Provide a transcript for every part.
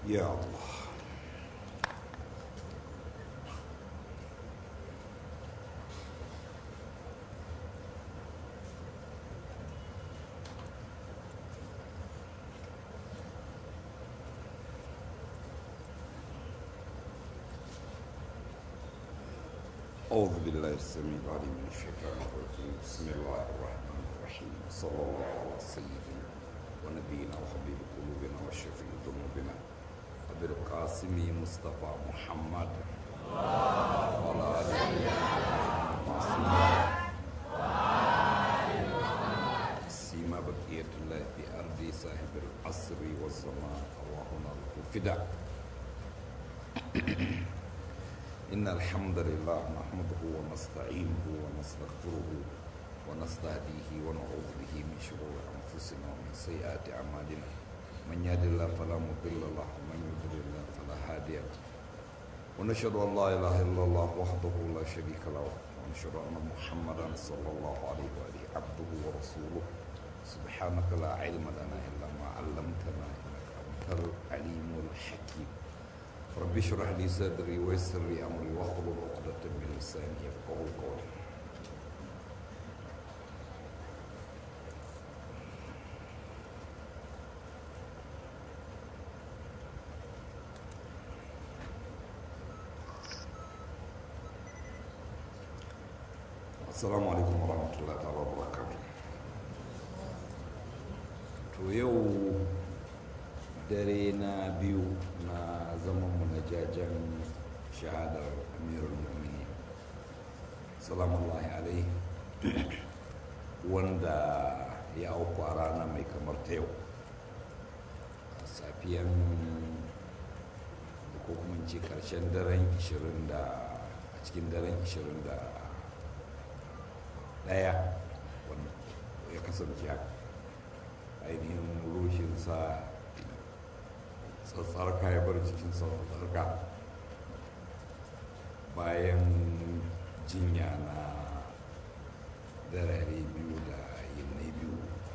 يا الله أعوذ بالله السميع العليم من الشيطان الرجيم بسم الله الرحمن الرحيم صلى الله على سيدنا ونبينا وحبيب قلوبنا وشفيع ذنوبنا أبي القاسم مصطفى محمد وعلى آله سيما بقية الله في أرض صاحب العصر والزمان اللهم له فداء إن الحمد لله نحمده ونستعينه ونستغفره ونستهديه ونعوذ به من شرور أنفسنا ومن سيئات أعمالنا من يهد الله فلا مضل له ومن يضلل الله فلا هادي له ونشهد أن لا إله إلا الله وحده لا شريك له ونشهد أن محمدا صلى الله عليه وآله عبده ورسوله سبحانك لا علم لنا إلا ما علمتنا إنك أنت العليم الحكيم رب اشرح لي صدري ويسر لي امري واحلل عقدة من لساني يفقهوا قولي السلام عليكم ورحمة الله تعالى وبركاته to yau dare na biyu na zamanmu na jajen shahadar amirul mu'mini salamullahi alaihi wanda ya auku a rana mai kamar ta yau a safiyan ko kuma ce karshen daren 20 da a cikin daren 21 wanda ya kasance haka ainihin rushinsa tsatsarka ya bar cikin tsatsarka bayan jinya na darare biyu da yinnai biyu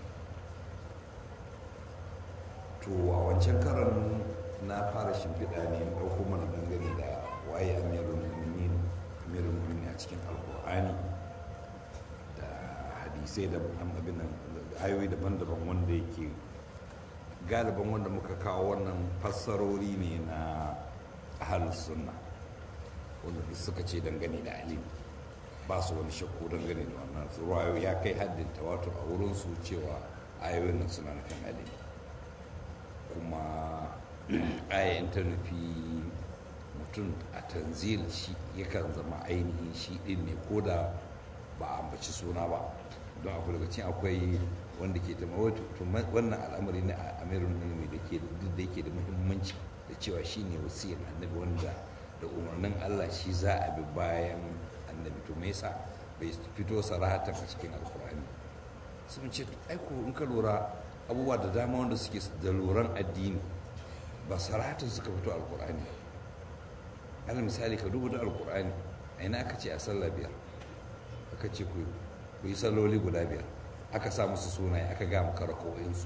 to a wancan karan na fara shimfiɗa ne ɗauko mana dangane da waye amirul mu'minin amirul mu'minin a cikin alkur'ani da hadisai da abin nan ayoyi daban-daban wanda yake galiban wanda muka kawo wannan fassarori ne na ahalus sunna wanda suka ce dangane da alim ba su wani shakku dangane da wannan ruwayo ya kai haddin tawatur a wurin su cewa ayoyin nan suna nufin alim kuma ayayin ta nufi mutum a tanzil shi yakan zama ainihin shi din ne ko da ba a ambaci suna ba don akwai daga cikin akwai wanda ke ta wannan al'amari na amirin mulmi da ke duk da yake da muhimmanci da cewa shi ne wasiyar annabi wanda da umarnin allah shi za a bi bayan annabi to me yasa bai fito sarahatan a cikin alkur'ani sun ce aiko in ka lura abubuwa da dama wanda suke da luran addini ba sarahatan suka fito alkur'ani ala misali ka duba da alkur'ani a ina aka ce a sallah biyar aka ce ku yi salloli guda biyar aka sa musu sunaye aka ga maka rako'insu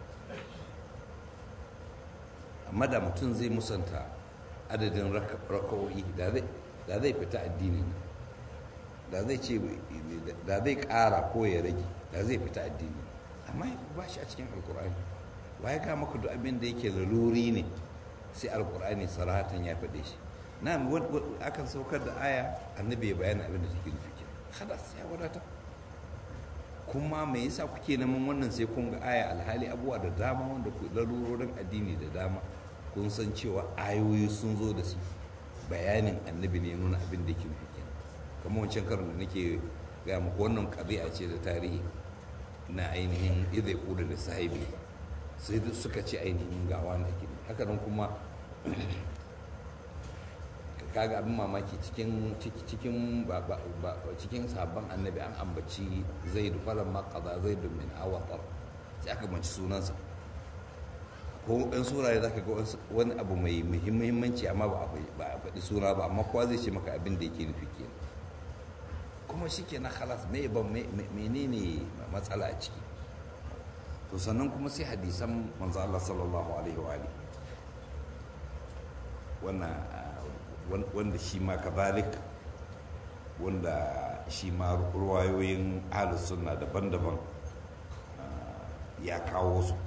amma da mutum zai musanta adadin rako'i da zai fita addini da zai ce da zai ƙara ko ya rage da zai fita addini amma ba shi a cikin alkur'ani ba ya ga maka duk abin da yake laluri ne sai alkur'ani sarahatan ya faɗe shi na akan saukar da aya annabi ya bayana abin da take nufi hadas ya wadata kuma me yasa kuke neman wannan sai kun ga aya alhali abubuwa da dama wanda ku larurorin addini da dama kun san cewa ayoyi sun zo da su bayanin annabi ne nuna abin da ke nufi kamar wancan karin da nake gaya muku wannan ƙabi'a ce da tarihi na ainihin idai kuda da sahibi sai suka ce ainihin gawa na ke haka nan kuma kaga abin mamaki cikin cikin cikin sabon annabi an ambaci zaidu falan maqada zaidu min awatar sai aka manci sunansa ko ɗan suraye zaka ga wani abu mai muhimmanci amma ba a faɗi suna ba amma kowa zai ce maka abin da yake nufi kenan kuma shi ke na halas me ban menene matsala a ciki to sannan kuma sai hadisan manzo Allah sallallahu alaihi wa alihi wanda shi ma kazalik wanda shi ma ruwayoyin ahlus sunna daban-daban ya kawo su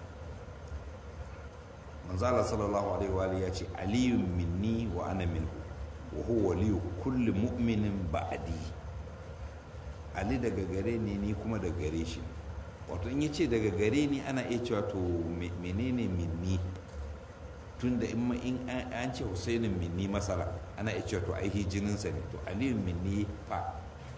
manzala sallallahu alaihi wa ya ce aliyun minni wa ana minhu wa huwa waliyu kulli mu'minin ba'di ali daga gare ni ni kuma daga gare shi wato in yace daga gare ni ana iya cewa to menene minni tunda in in an ce husainin minni masala ana iya cewa to ai jininsa ne to aliyun minni fa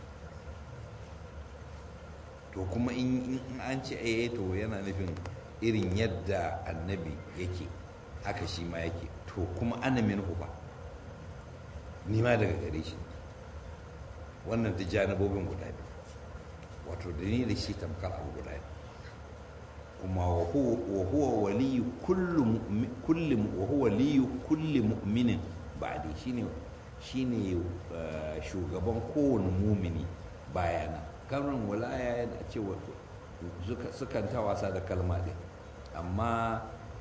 to kuma in an ce ai to yana nufin irin yadda annabi yake haka shi ma yake to kuma ana minhu ba ni ma daga gare shi wannan ta janibobin guda biyu wato da ni da shi tamkar abu guda ne kuma wa huwa waliyu kulli wa huwa waliyu kulli mu'minin ba'di shine shine shugaban kowane mumini bayana kalmar walaya da ce sukan ta wasa da kalma ɗin amma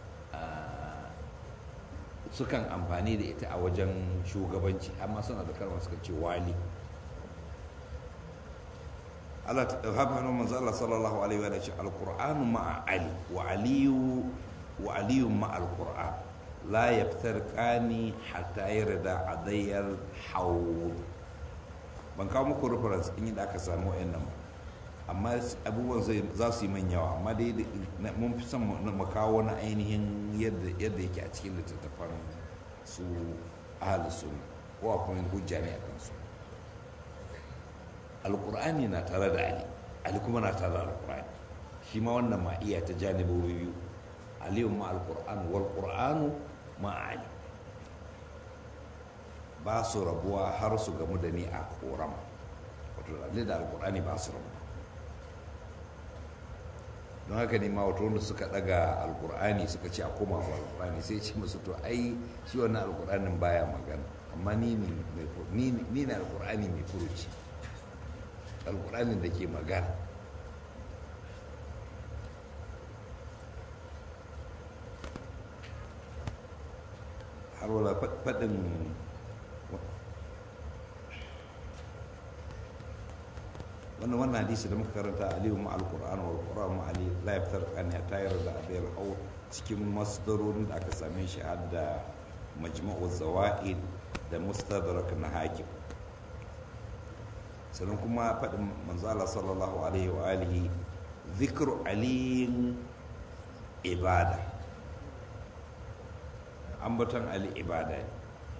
sukan amfani da ita a wajen shugabanci amma suna da kalmar suka ce wali Allah ta hafa hannun manzo Allah sallallahu alaihi wa sallam alqur'anu ma'a ali wa aliyu wa aliyu ma'a alqur'an la yaftarqani hatta yarda adayyar hawd ban kawo muku reference in da aka samu wayannan ba amma abubuwan za su yi man yawa amma dai mun fi son mu kawo na ainihin yadda yake a cikin littattafan su ahalus sunna ko akwai hujja ne a kansu alkur'ani na tare da ali ali kuma na tare da alkur'ani shi ma wannan ma iya ta janibobi biyu aliyu ma alkur'an wal qur'anu ma ali ba su rabuwa har su gamu da ni a korama wato ali da alkur'ani ba su rabuwa don haka ne ma wato wanda suka daga alkur'ani suka ce a koma wa alkur'ani sai ce musu to ai shi wannan alkur'anin baya magana amma ni ne alkur'ani mai furuci alkur'anin da ke magana har wala faɗin wannan wannan hadisi da muka karanta aliyu ma alkur'an wa alkur'an ma ali la yaftar an ya tayar da abiyar hau cikin masdarorin da aka same shi har da majma'u zawaid da mustadrak na hakim sannan kuma faɗin manzala sallallahu alaihi wa alihi zikru aliyin ibada ambaton ali ibada ne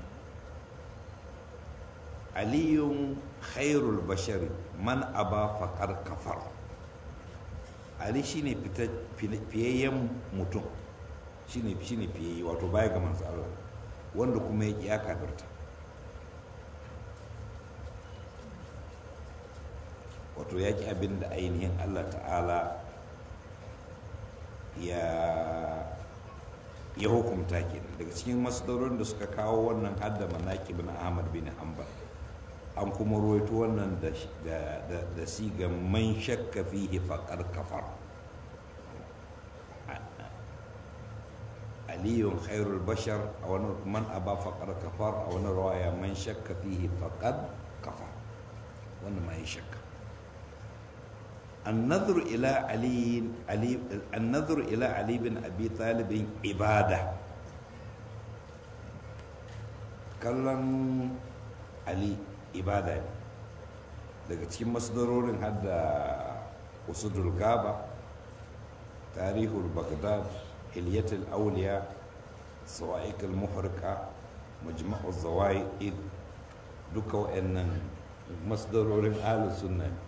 aliyun khairul bashari man aba faƙar kafar ali shine fiyayyen mutum shine shine fiyayye wato baya ga manzo Allah wanda kuma ya ya kafirta wato ya ki abin da ainihin Allah ta'ala ya ya hukumta kenan daga cikin masdarorin da suka kawo wannan hadda manaqib na Ahmad bin Hanbal an kuma ruwaito wannan da da siga man shakka fihi faqad kafar aliyun khairul bashar a wani man aba faqad kafar a wani rawaya man shakka fihi faqad kafar wannan ma yi shakka النظر إلى علي علي النظر إلى علي بن أبي طالب عبادة kallon Ali ibada ne daga cikin masdarorin hadda usudul gaba tarihul baghdad hilyatul auliya sawa'iq al-muhrika majma'u zawaid duka wa'annan masdarorin ahlus sunna ne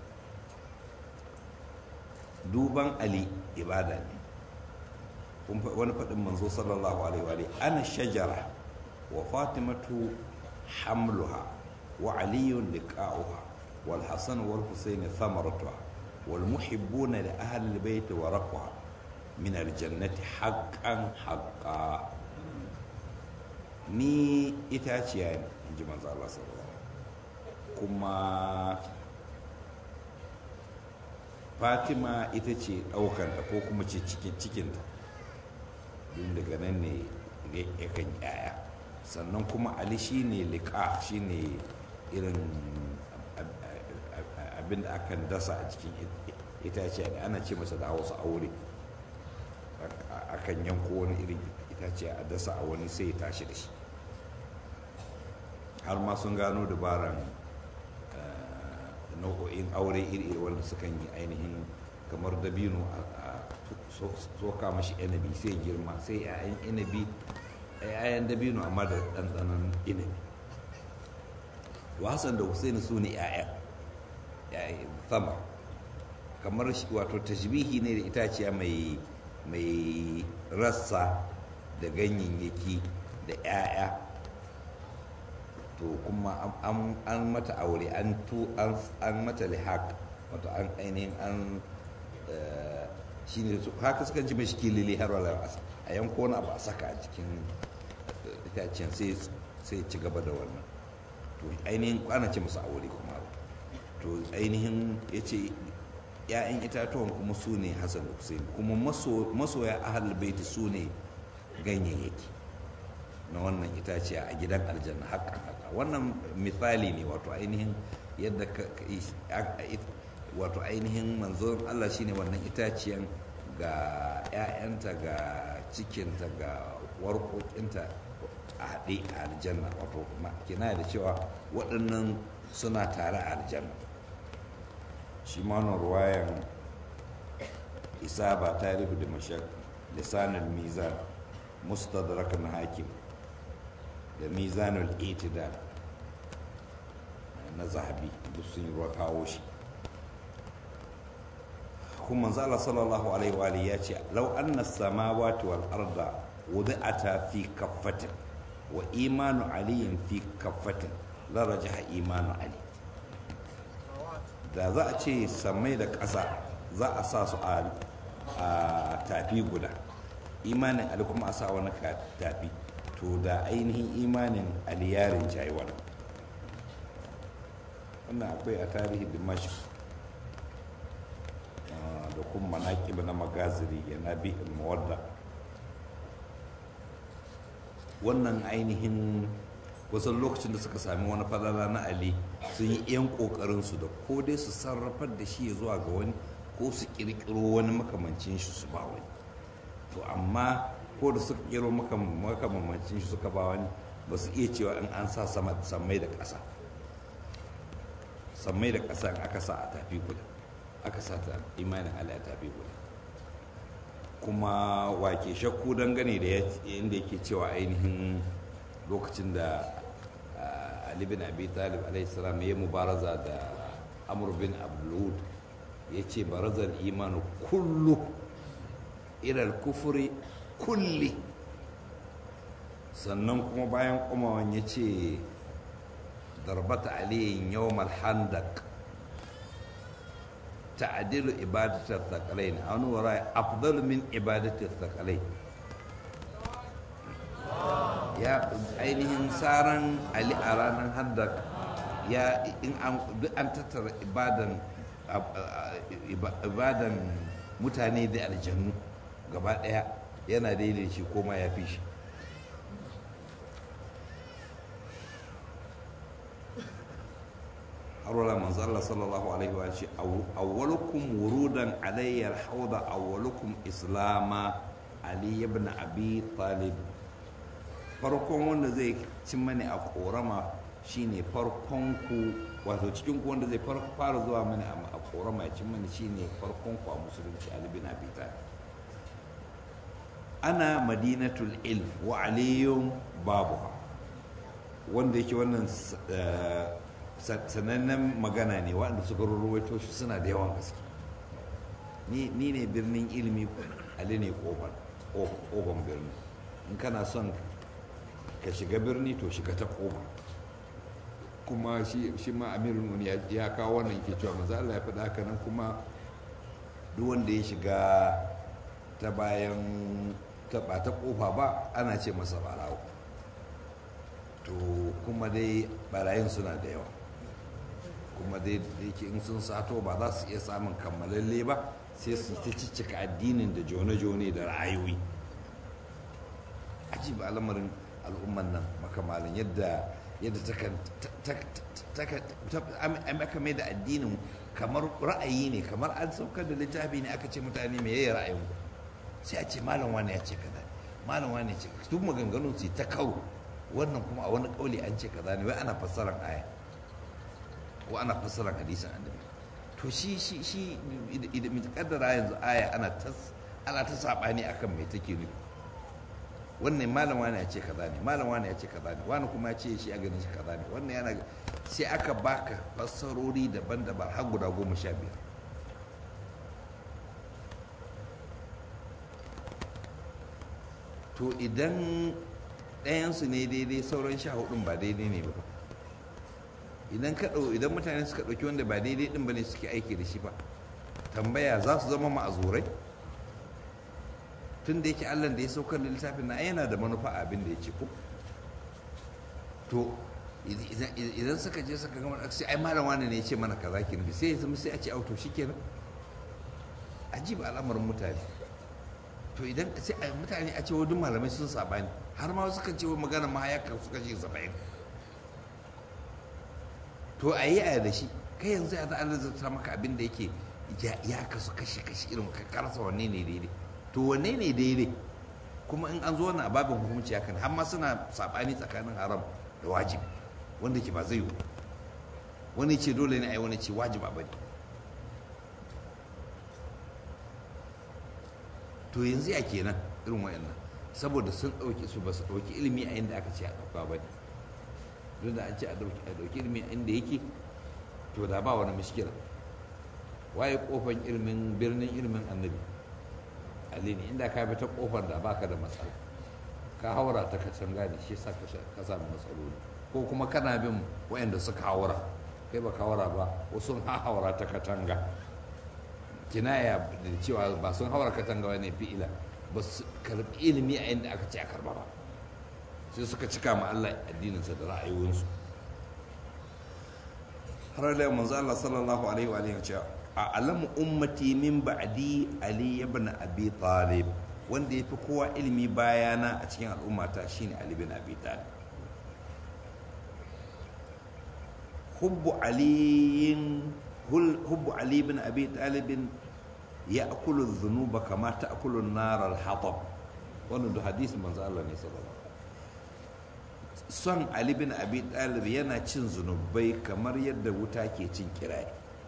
duban ali ibada ne wani faɗin manzo sallallahu alaihi wa ana shajara wa fatimatu hamluha wa aliyun liqa'uha wal hasan wal husayn thamaratuha wal muhibbuna li ahli al bayt wa raqwa min al jannati haqqan haqqa ni itaciya ne inji manzo Allah sallallahu alaihi kuma fatima ita ce ɗaukanta ko kuma ce cikinta don daga nan ne yakan yaya sannan kuma ali shine liƙa shine irin abin da akan dasa a cikin itace da ana ce masa da hausa aure akan yanko wani irin itace a dasa a wani sai ya tashi da shi har ma sun gano dabaran nau'o'in aure iri wanda sukan yi ainihin kamar dabino a soka mashi inabi sai girma sai 'ya'yan inabi 'ya'yan dabino amma da ɗanɗanon inabi wasan da husaini su ne 'ya'yan sama kamar wato tashbihi ne da itaciya mai mai rassa da ganyayyaki da 'ya'ya to kuma an mata aure an mata lihaq wato an ainihin an shi ne haka suka ji mashi kilili har wala a yanko wani abu a saka a cikin itacen sai ci gaba da wannan to ainihin kwana ce masu aure kuma to ainihin ya ce ‘ya'yan itatuwan kuma su ne hassan hussein kuma masoya ahal baiti su ne ganyayyaki na wannan itaciya a gidan aljanna haƙƙan haka wannan misali ne wato ainihin yadda wato ainihin manzon Allah shine wannan itaciyan ga 'ya'yanta ga cikinta ga warƙoƙinta a haɗe a aljanna wato kina da cewa waɗannan suna tare a aljanna shi manon ruwayan isa ba tarihu da mashak lisanin mizan mustadrakan hakim da mizanul itidal na zahabi duk sun yi ruwa kawo shi kuma manzala sallallahu alaihi wa ya ce lau anna samawati wal arda wudi'ata fi kaffatin wa imanu aliyin fi kaffatin la rajaha imanu ali da za a ce samai da ƙasa za a sa su a tafi guda imanin ali kuma a sa wani tafi to da ainihin imanin ali yarin jayi wannan wannan akwai a tarihi dimashq da kuma manaƙib na magaziri ya nabi mawadda wannan ainihin wasan lokacin da suka sami wani falala na ali sun yi yan ƙoƙarinsu da ko dai su sarrafar da shi zuwa ga wani ko su ƙirƙiro wani makamancin shi su ba wani to amma ko da suka ƙiro makamancin shi suka ba wani ba su iya cewa in an sa sammai da ƙasa sammai da ƙasa aka sa a tafi guda aka sa ta imanin Allah ta fi guda kuma wake shakku dangane da inda yake cewa ainihin lokacin da Ali bin Abi Talib alaihi salam ya mubaraza da Amr bin Abdulwud ya ce barazar imanu kullu ilal kufuri kulli sannan kuma bayan kumawan ya ce darbata aliyin yawmal handak تعديل عبادة الثقلين أو وراء أفضل من عبادة الثقلين يا ainihin saran ali a ranar handak ya in an tattara ibadan ibadan mutane da aljannu gaba daya yana daidai shi ko ma ya fi shi har wala manzo Allah sallallahu alaihi wa ce awwalukum wurudan alayya alhawda awwalukum islama ali ibn abi talib farkon wanda zai cin mani a korama shine farkon ku wato cikin ku wanda zai fara zuwa mani a korama ya cin mani shine farkon ku a musulunci ali ibn abi talib ana madinatul ilm wa aliyun babuha wanda yake wannan sanannen magana ne waɗanda suka rurruwaito shi suna da yawan gaske ni ne birnin ilimi ali ne ƙofan birni in kana son ka shiga birni to shiga ta ƙofa kuma shi ma amirin ya kawo wannan ke cewa maza Allah ya faɗa haka nan kuma duk wanda ya shiga ta bayan taɓa ta ƙofa ba ana ce masa barawo to kuma dai barayin suna da yawa kuma dai yake in sun sato ba za su iya samun kammalalle ba sai su ta ciccika addinin da jone-jone da ra'ayoyi aji ba lamarin al'umman nan makamalin yadda yadda aka mai da addinin kamar ra'ayi ne kamar an saukar da littafi ne aka ce mutane me yayi ra'ayin ku sai a ce malam wani ya ce kaza malam wani ya ce duk maganganun su ta kawo wannan kuma a wani kauli an ce kaza ne wai ana fassarar aya ko ana fassarar hadisin annabi to shi shi shi idan kaddara yanzu aya ana ta ana ta sabani akan me take nufi wannan malam wani ya ce kaza ne malam wani ya ce kaza ne wani kuma ya ce shi a ganin shi kaza ne wannan yana sai aka baka fassarori daban-daban har guda goma sha biyar to idan ɗayansu ne daidai sauran sha hudun ba daidai ne ba idan ka idan mutane suka ɗauki wanda ba daidai ɗin ba ne suke aiki da shi ba tambaya za su zama ma'azurai tun da yake allah da ya saukar da littafin na yana da manufa abin da ya ce ko to idan suka je suka gama da sai ai malam wani ne ya ce mana kaza ki nufi sai ya zama sai a ce auto shikenan ajiba al'amarin mutane to idan sai a mutane a ce duk malamai sun sabani har ma suka ce wa magana ma ya suka ce saba'in to a yi a da shi kai yanzu ya za a zata maka abin da yake ya kasu kashi kashi irin ka karasa wanne ne daidai to wanne ne daidai kuma in an zo wannan babin hukunci hakan har ma suna sabani tsakanin haram da wajibi wanda ke ba zai yi wani ce dole ne a yi wani ce wajiba ba ne to yanzu ya kenan irin wayannan saboda sun ɗauki su ba su ɗauki ilimi a inda aka ce a ɗauka ba ne don da an ce a ɗauki ilimi a inda yake to da ba wani mishkila waye kofan ilimin birnin ilimin annabi ali ne inda ka bi ta kofar da baka da matsala ka haura ta katanga ne shi sa ka samu matsaloli ko kuma kana bin wayanda suka haura kai ba ka haura ba wasu ha haura ta katanga kinaya da cewa ba sun haura katanga wani fi'ila ba su karbi ilimi a inda aka ce a karba ba sai suka cika ma Allah addininsa da ra'ayoyinsu har da manzo Allah sallallahu alaihi wa alihi cewa a alamu ummati min ba'di ali ibn abi talib wanda yafi kowa ilimi bayana a cikin al'ummata shine ali ibn abi talib hubbu aliyin hubbu ali ibn abi talib ya'kulu dhunuba kama ta'kulu an-nar al-hatab wannan da hadisi manzo Allah ne sallallahu son Ali bin Abi Talib yana cin zunubai kamar yadda wuta ke cin kiraye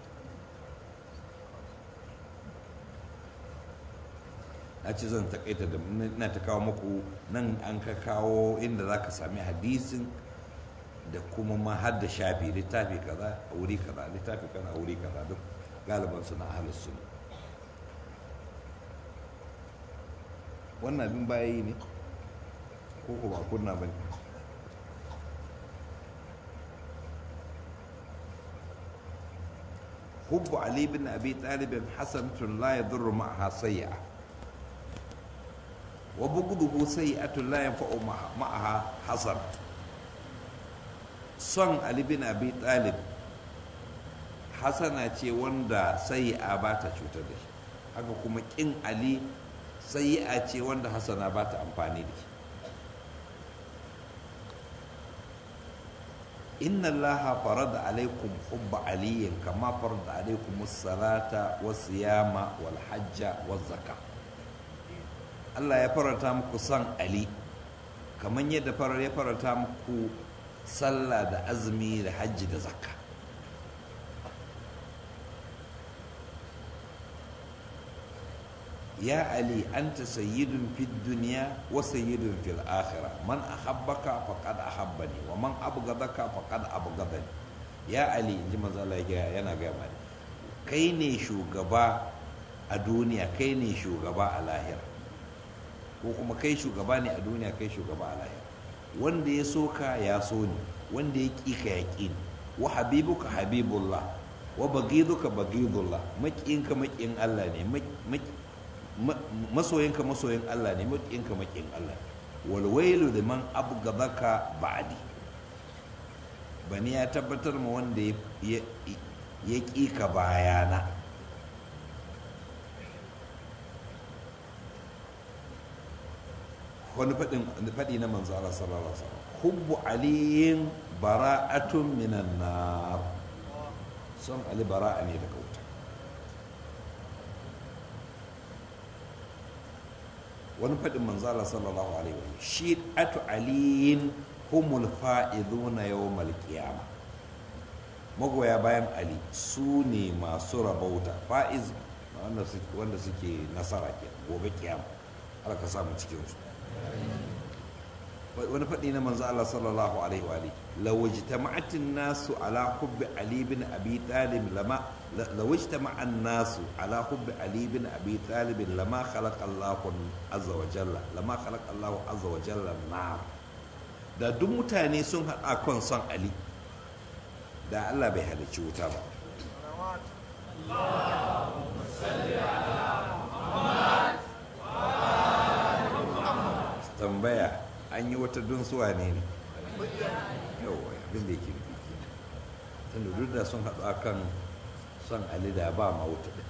a ce zan takaita da na ta kawo muku nan an ka kawo inda za ka sami hadisin da kuma ma har da shafi littafi kaza a wuri kaza littafi kaza a wuri kaza duk galiban su na ahalus sunna wannan abin baya yi ne ko ko ba kunna ba ne hubbu ali bin abi talibin hasanatun la yadurru ma'aha sayyi'a wa bughduhu sayyi'atun la yanfa'u ma'aha hasan son ali bin abi talib hasana ce wanda sayyi'a ba ta cutar da shi haka kuma kin ali sayyi'a ce wanda hasana ba ta amfani da shi inna allaha farada alaikum hubba aliyin kama farada alaikum salata wa siyama wal hajja wa zaka Allah ya farata muku son ali kamar yadda farar ya farata muku sallah da azumi da hajji da zakka ya ali anta sayyidun fid dunya wa sayyidun fil akhirah man ahabbaka faqad ahabbani wa man abghadaka faqad abghadani ya ali inji manzo Allah yana ga mani kai ne shugaba a duniya kai ne shugaba a lahira ko kuma kai shugaba ne a duniya kai shugaba a lahira wanda ya so ka ya so ni wanda ya ƙi ka ya ƙi ni wa habibuka habibullah wa bagiduka bagidullah maƙinka maƙin Allah ne masoyinka masoyin Allah ne maƙinka maƙin Allah walwailu da man abgadaka ba'di bani ya tabbatar ma wanda ya ƙi ka bayana wani faɗi na manzo Allah sallallahu alaihi wasallam hubbu aliyin bara'atun minan nar son ali bara'a ne daga wuta wani faɗin manzo Allah sallallahu alaihi wasallam shi atu aliyin humul fa'iduna yawmal qiyamah magoya bayan ali su ne masu rabauta fa'iz wanda suke nasara ke gobe kiyama Allah ka samu cikinsu wani faɗi na manzo Allah sallallahu alaihi wa alihi law ijtama'atin nasu ala hubbi ali bin abi talib lama law ijtama'an nasu ala hubbi ali bin abi talib lama khalaqa Allah azza wa jalla lama khalaqa Allah azza wa jalla nar da duk mutane sun haɗa kan son ali da Allah bai halicci wuta ba tambaya an yi wata dunsuwa ne ne yawa abin da yake nufi tunda duk da sun haɗu akan son ali da ba ma wuta ɗin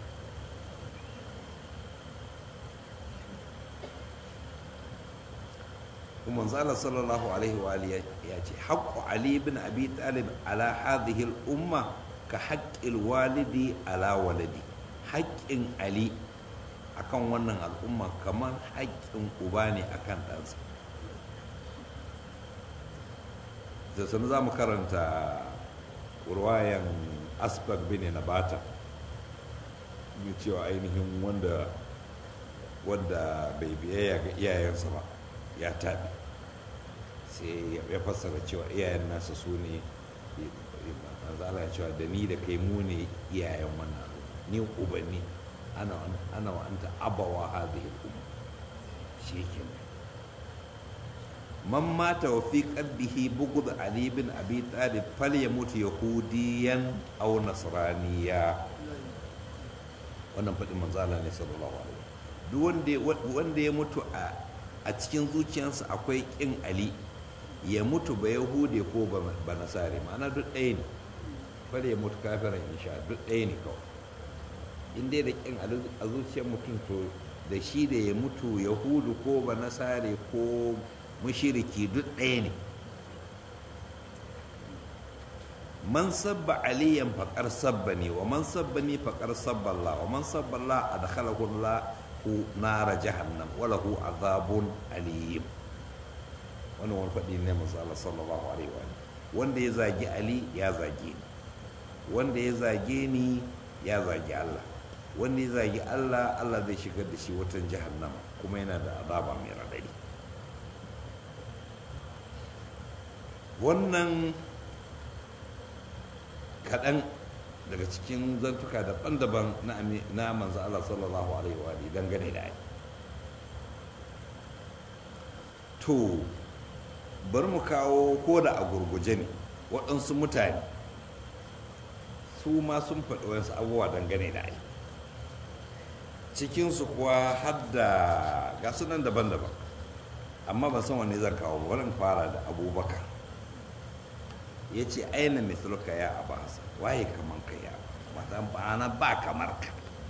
kuma zala sallallahu alaihi wa alihi ya ce haqqu ali ibn abi talib ala hadhihi al umma ka haqqil walidi ala waladi haƙƙin ali akan wannan al'umma kamar haƙƙin uba ne akan ɗansa da sanu za mu karanta ruwayan asbag bin nabata yi cewa ainihin wanda wanda bai biyayya ga iyayensa ba ya taɓi sai ya fassara cewa iyayen nasa su ne manzala ya cewa da ni da kai mu ne iyayen wannan ni ubanni ana wa anta abawa hadhihi al-umma shekin man mata wa fi qalbihi bughd ali bin abi talib falyamut yahudiyan aw nasraniya wannan fadin manzala ne sallallahu alaihi duk wanda wanda ya mutu a a cikin zuciyarsa akwai ƙin ali ya mutu ba yahude ko ba nasare ma'ana duk ɗaya ne bari ya mutu kafiran insha duk ɗaya ne kawai in dai da ƙin a zuciyar mutum to da shi da ya mutu yahudu ko ba nasare ko mushiriki duk ɗaya ne man sabba aliyan faƙar sabba ne wa man sabba ne faƙar sabba Allah wa man sabba Allah a da Allah nara jahannam walahu azabun alim wannan wani faɗi ne masu Allah sallallahu alaihi wa wanda ya zagi Ali ya zage ni wanda ya zage ni ya zagi Allah wanda ya zagi Allah Allah zai shigar da shi watan jahannam kuma yana da azaba mai radadi wannan kaɗan daga cikin zantuka daban-daban na manzo Allah sallallahu alaihi wa dangane da ai to bari mu kawo ko da a gurguje ne waɗansu mutane su ma sun faɗi wasu abubuwa dangane da ai cikinsu kuwa har da ga nan daban-daban amma ban san wanne zan kawo ba wani fara da abubakar ya ce aina mithluka ya abu hasan waye kaman ka ya wata bana ba kamar ka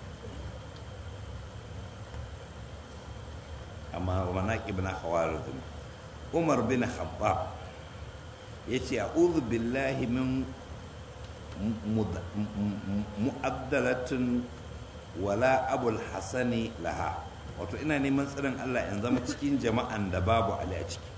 amma wana ibn khawarizm umar bin khattab ya ce a'udhu billahi min mu'addalatin wala abul hasani laha wato ina neman tsirin allah in zama cikin jama'an da babu ali a ciki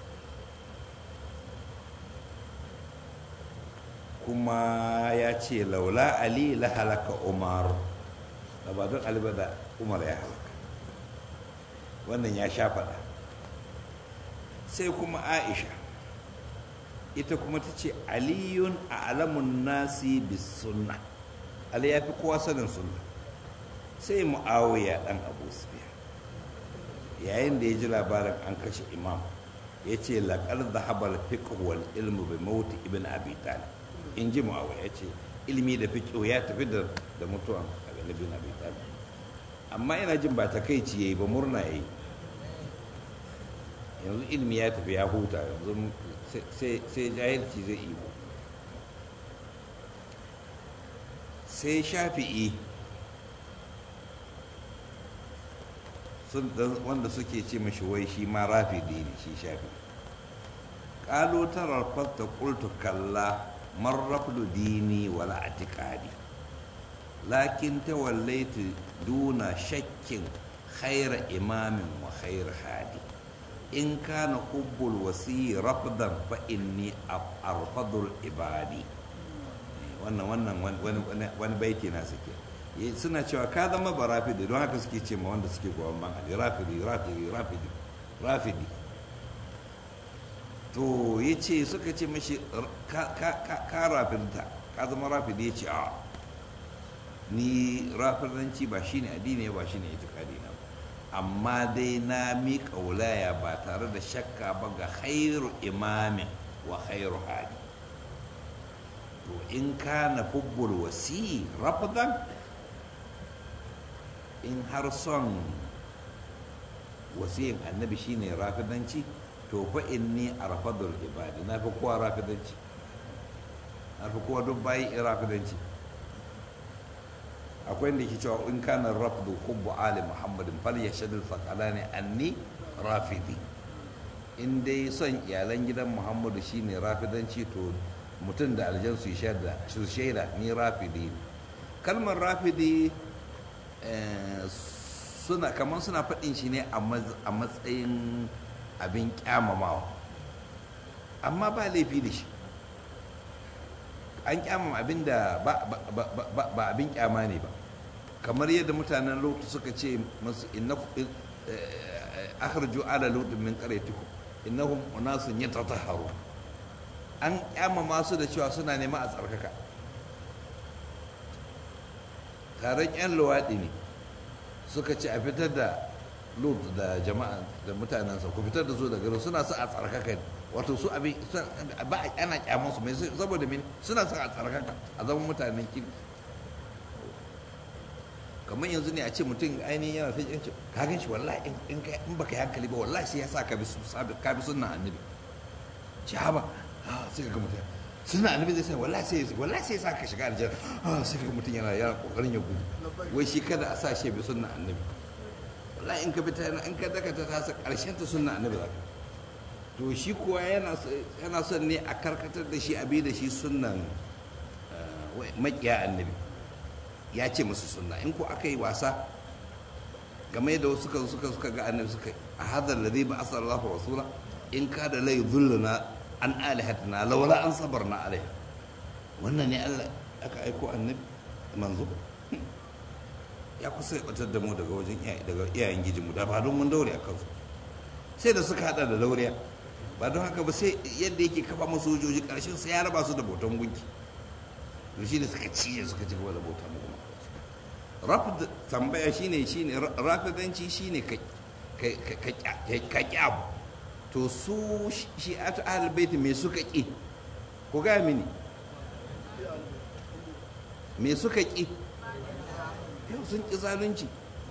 kuma ya ce laula ali la halaka umar da ba don ali ba da umar ya halaka wannan ya sha faɗa sai kuma aisha ita kuma ta ce aliyun a alamun nasi bis sunna ali ya fi kowa sanin sunna sai mu'awiya ɗan abu sufiya yayin da ya ji labarin an kashe imam ya ce laƙar zahabar fiqh wal ilmu bi mauti ibn abi talib in ji mu'awiya ya ce ilimi da fiqh ya tafi da da mutuwan ibn abi talib amma ina jin ba takeici yayi ba murna yayi yanzu ilimi ya tafi ya huta yanzu sai jahilci zai ibo sai shafi'i wanda suke ce mashi wai shi ma rafidi ne shi shafi ƙalo tarar fasta ƙultu kalla marrafdu dini wala atiƙadi lakin ta wallaitu duna shakkin khaira imamin wa khair hadi in kana hubbul wasi rafdan fa inni arfadul ibadi wannan wannan wani baiti na suke suna cewa ka zama ba rafidi don haka suke ce ma wanda suke goyon ban ali rafidi rafidi rafidi rafidi to ya ce suka ce mashi ka rafidta ka zama rafidi ya ce a ni rafidanci ba shine addini ba shine itikadi na amma dai na miƙa wulaya ba tare da shakka ba ga khairu imamin wa khairu hadi to in kana hubbul wasi rafdan in har son wasiyin annabi shine rafidanci to fa inni arfadul ibadi na fi kowa rafidanci na fi kowa duk bayi rafidanci akwai da ke cewa in kana rafdu hubbu ali muhammadin fal yashadul faqalani anni rafidi in dai son iyalan gidan muhammadu shine rafidanci to mutum da aljan su shaida su shaida ni rafidi kalmar rafidi suna kamar suna faɗin shi ne a matsayin abin kyamamawa amma ba laifi da shi an kyamama abin da ba abin kyama ne ba kamar yadda mutanen lutu suka ce masu inna akhraju ala lutu min qaryatikum innahum unasun yatatahharu an kyamama su da cewa suna nema a tsarkaka taron yan luwaɗi ne suka ce a fitar da lut da jama'a da mutanensa ku fitar da su daga suna su a tsarkaka ne wato su abin ba ana kyaman su mai saboda mini suna su a tsarkaka a zaman mutanen kirki kamar yanzu ne a ce mutum ainihin yana ta yanci ka gan shi wallahi in in baka yi hankali ba wallahi sai ya sa ka bi ka bi sunna annabi ci haba sai ka ga mutum sunna annabi zai sai wallahi sai wallahi sai ya sa ka shiga aljanna sai ka ga mutum yana yana kokarin ya gudu wai shi kada a sa shi bi sunna annabi wallahi in ka bi ta in ka daka ta tasa karshen ta sunna annabi za ka to shi kuwa yana son ne a karkatar da shi a bi da shi sunnan makiya annabi ya ce musu sunna in ko aka yi wasa game da suka suka suka ga annabi suka a hadar da zai ba asar Allah rasula in ka da lai zulluna an alihatina laula an sabarna alaiha wannan ne Allah aka aiko annabi manzo ya kusa ya batar da mu daga wajen daga iyayen gijinmu da ba don mun daure a kansu sai da suka hada da dauriya ba don haka ba sai yadda yake kafa masu sojoji karshen sai ya raba su da bautan gunki to shi ne suka ciye suka ci gaba da bauta mu kuma rafid tambaya shine shine rafidanci shine ka ka kyabu to su shi atu ahlul bait me suka ki ku ga mini me suka ki yau sun ki zalunci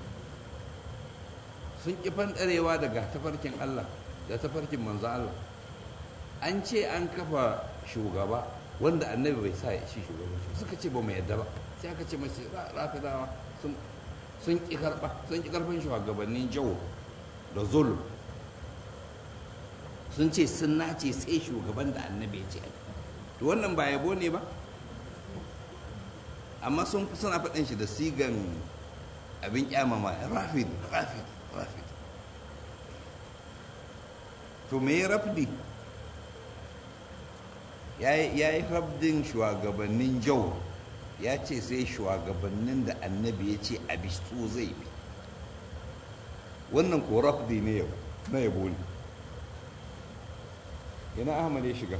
sun ki fandarewa daga tafarkin Allah da tafarkin manzo Allah an ce an kafa shugaba wanda annabi bai sa shi shugabanci suka ce ba mu yadda ba sai aka ce mace rafidawa sun sun ki karba sun ki karfin shugabannin jawo da zulum sun ce sun nace sai shugaban da annabi ya ce to wannan ba yabo ne ba amma sun suna faɗin shi da sigan abin kyamama rafid rafid rafid to me rafdi ya yi rabdin shugabannin jau ya ce sai shugabannin da annabi ya ce abistu zai bi wannan ko rafdi ne yau na yabo ne ina ahmad ya shiga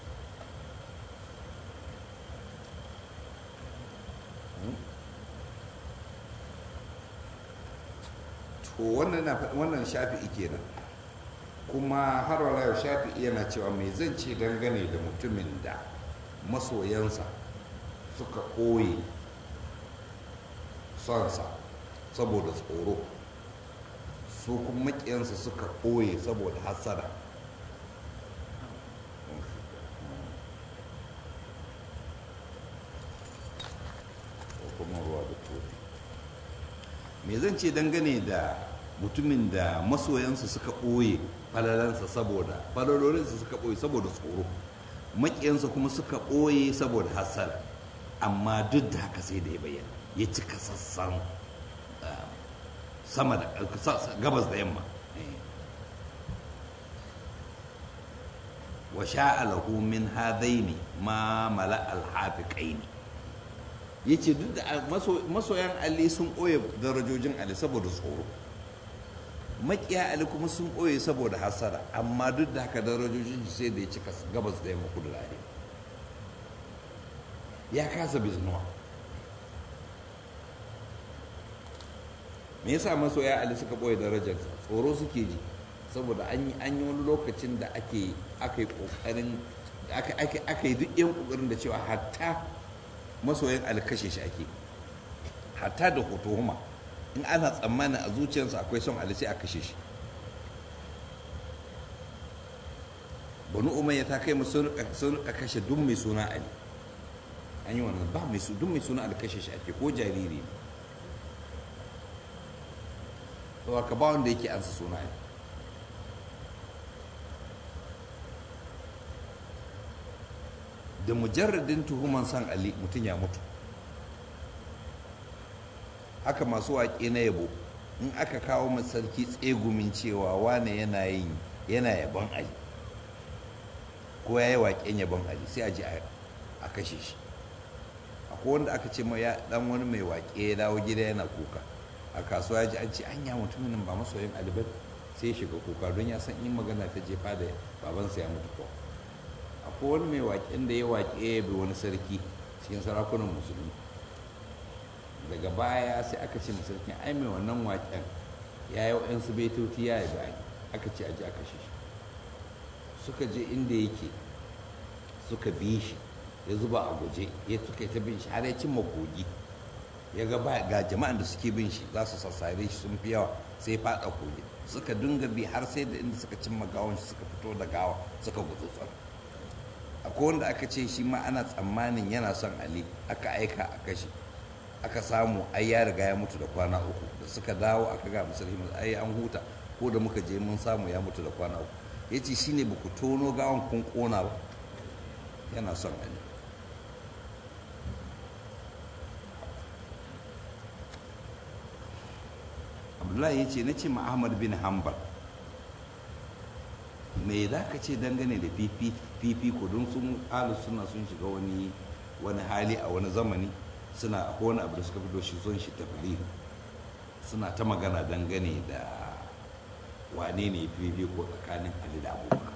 to wannan shafi'i kenan kuma har wala yau shafi'i yana cewa mai zan ce dangane da mutumin da masoyansa suka ɓoye sonsa saboda tsoro su kuma maƙiyansa suka ɓoye saboda hasada kuma ruwa da kofi me zan ce dangane da mutumin da masoyansa suka ɓoye falalansa saboda falalolinsa suka ɓoye saboda tsoro maƙiyansa kuma suka ɓoye saboda hasara amma duk da haka sai da ya bayyana ya cika sassan sama da gabas da yamma wa sha'alahu min hadaini ma mala alhafiqaini yace duk da masoyan Ali sun ɓoye darajojin Ali saboda tsoro makiya Ali kuma sun ɓoye saboda hasara amma duk da haka darajojin shi sai da ya cika gabas da yamma kudu da ya kasa biznuwa me yasa masoya Ali suka ɓoye darajarsa tsoro suke ji saboda an yi wani lokacin da ake aka yi kokarin aka yi duk yan kokarin da cewa hatta masoyan alkashe shi ake hatta da hotohuma in ana tsammanin a zuciyarsa akwai son ali sai a kashe shi banu umayya ta kai sun rika kashe duk mai suna ali an yi wannan ba mai duk mai suna ali kashe shi ake ko jariri ne ka ba wanda yake ansa suna ali da mujarradin tuhuman san ali mutum ya mutu haka masu waƙe na yabo in aka kawo sarki tsegumin cewa wane yana yin yana yabon ali ko ya yi waƙen yabon ali sai a ji a kashe shi akwai wanda aka ce ma ya dan wani mai waƙe ya dawo gida yana kuka a kasuwa ya ji an ce anya mutumin nan ba masoyin ali ba sai ya shiga kuka don ya san in magana ta jefa da babansa ya mutu ko akwai wani mai waƙen da ya waƙe ya bi wani sarki cikin sarakunan musulmi daga baya sai aka ce sarkin ai mai wannan waƙen ya yi wa'yansu baitoti ya yi bayan aka ce aji aka shi suka je inda yake suka bi shi ya zuba a guje ya suka ta bin shi har ya cimma kogi ya ga ga jama'an da suke bin shi za su sassare shi sun fi yawa sai faɗa kogi suka dinga bi har sai da inda suka cimma gawon shi suka fito da gawa suka gudu tsaro akwai wanda aka ce shi ma ana tsammanin yana son ali aka aika a kashe aka samu ai ya riga ya mutu da kwana uku da suka dawo aka ga musulmi ai an huta ko da muka je mun samu ya mutu da kwana uku ya ce shi ne ba ku tono gawan kun kona ba yana son ali abdullahi ya ce na ce ma ahmad bin hanbal me za ka ce dangane da fifiko don sun alu suna sun shiga wani wani hali a wani zamani suna akwai wani abu da suka fito shi son shi tafilin suna ta magana dangane da wane ne fifiko tsakanin ali da abubakar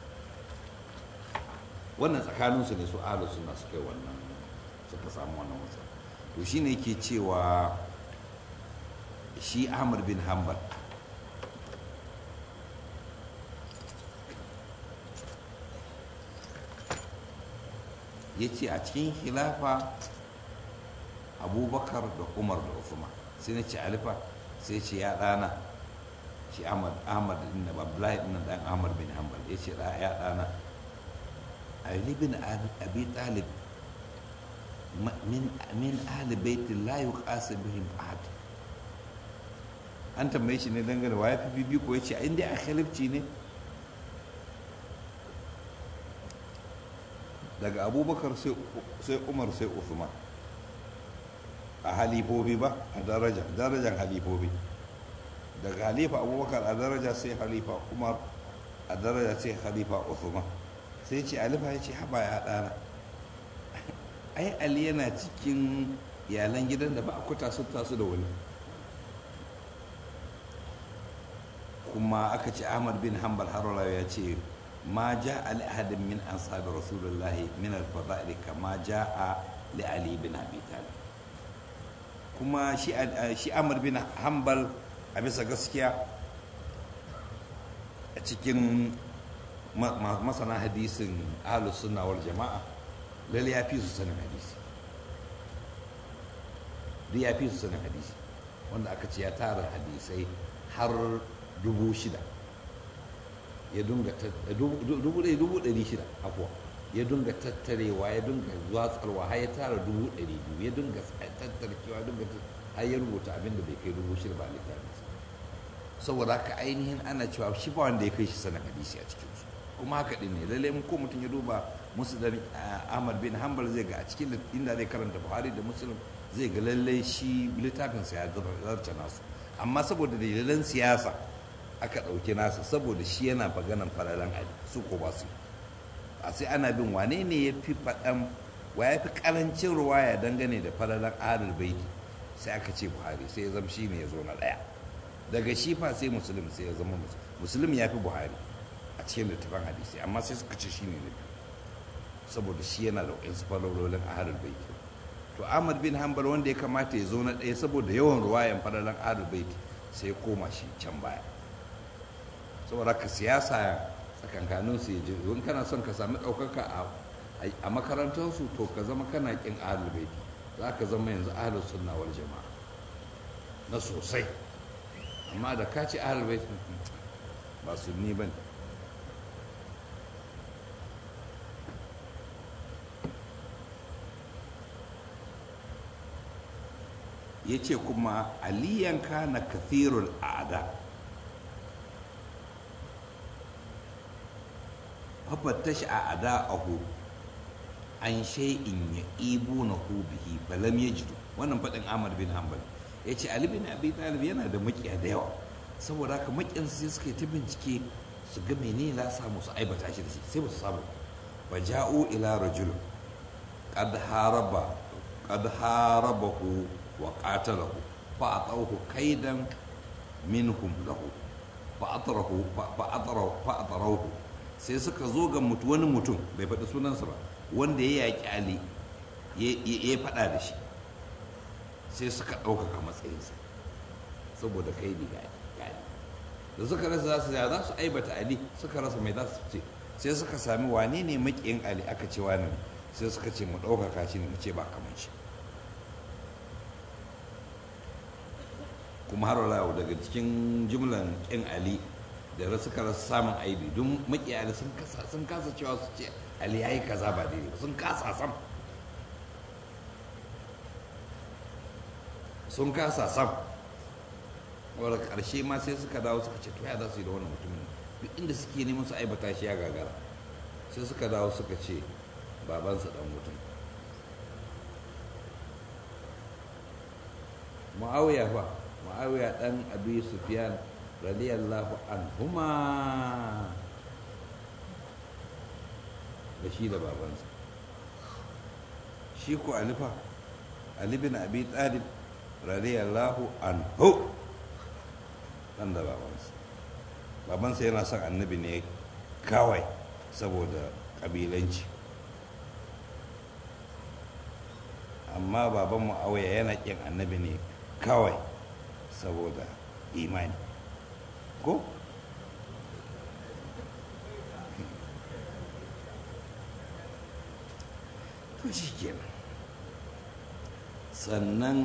wannan tsakaninsu ne su alu suna suka yi wannan suka samu wannan wasa to shi ne ke cewa shi ahmad bin hanbal ya ce a cikin khilafa abubakar da umar da usman sai na ce alifa sai ce ya ɗana shi ahmad ahmad inda abdullahi ɗin ɗan ahmad bin hanbal ya ce ya ɗana ali bin abi talib min ahli baitin la yuqasu bihim ahad an tambaye shi ne dangane wa ya fi bibi ko ya ce in dai a khalifci ne daga abubakar sai umar sai uthman a halifobi ba a daraja darajan halifobi daga halifa abubakar a daraja sai halifa umar a daraja sai halifa uthman sai ce alifa ya ce haba ya ɗana ai ali yana cikin iyalan gidan da ba a kuta su tasu da wani kuma aka ce ahmad bin hanbal harola ya ce ma ja ali ahadin min ansar rasulullah min al-fada'il kama ja'a li ali bin abi talib kuma shi shi ahmad bin hanbal a bisa gaskiya a cikin masana hadisin ahlus sunna wal jama'a lalle ya fi su sanin hadisi duk ya fi su sanin hadisi wanda aka ce ya tara hadisai har dubu shida ya dunga dubu ɗari dubu ɗari shida afuwa ya dunga tattarewa ya dunga watsarwa har ya tara dubu ɗari biyu ya dunga tattarkewa dunga har ya rubuta abin da bai kai dubu shida ba a littafinsa saboda haka ainihin ana cewa shi ba wanda ya kai shi sanin hadisi a cikin su kuma haka din ne lalle ko mutum ya duba muslim ahmad bin hanbal zai ga a cikin inda zai karanta buhari da muslim zai ga lalle shi littafin sa ya zarce nasu amma saboda dalilan siyasa aka ɗauki nasa saboda shi yana maganan falalan ali su ko ba su a sai ana bin wane ne ya fi faɗan wa ya fi ƙarancin ruwaya dangane da falalan ahlul baiti sai aka ce buhari sai ya zama shi ne ya zo na ɗaya daga shi fa sai musulun sai ya zama musulun ya fi buhari a cikin littafin hadisi amma sai suka ce shi ne na biyu saboda shi yana da wasu falalolin ahlul baiti to ahmad bin hanbal wanda ya kamata ya zo na ɗaya saboda yawan ruwayan falalan ahlul baiti sai ya koma shi can baya saboda ka siyasa tsakankanin su ya in kana son ka sami ɗaukaka a makarantarsu to ka zama kana ƙin ahlul baiti za ka zama yanzu ahlus sunna wal jama'a na sosai amma da ka ci ahlul baiti ba sunni bane ya ce kuma aliyan kana kathirul a'da fafattashi a ada'ahu an shay'in ya ibu na bihi balam ya jidu wannan faɗin ahmad bin hanbal ya ce ali bin abi talib yana da makiya da yawa saboda haka makiyan sai suka yi ta bincike su ga menene za samu su aibata shi da shi sai ba su samu ba ja'u ila rajul qad haraba qad harabahu wa qatalahu fa atawhu kaidan minhum lahu fa atrahu fa atrahu fa atrahu sai suka zo ga mutu wani mutum bai faɗi sunansa ba wanda ya yaƙi ali ya faɗa da shi sai suka ɗaukaka matsayinsa saboda kai ne ga ali da suka rasa za su za su aibata ali suka rasa mai za su ce sai suka sami wane ne maƙiyin ali aka ce wani ne sai suka ce mu ɗaukaka shi ne mu ce ba kamar shi kuma har wala daga cikin jumlan ƙin ali da suka rasa samun aibi don makiyali sun kasa cewa su ce ali ya yi kaza ba daidai sun kasa sam sun kasa sam wadda karshe ma sai suka dawo suka ce to ya za su yi da wannan mutumin duk inda suke neman su aibata shi ya gagara sai suka dawo suka ce babansa dan mutum ma'awiya fa ma'awiya dan abi sufyan radiyallahu anhuma da shi da babansa shi ko alifa ali bin abi talib radiyallahu anhu dan da babansa babansa yana son annabi ne kawai saboda kabilanci amma baban mu'awiya yana kin annabi ne kawai saboda imani ko to shi kenan sannan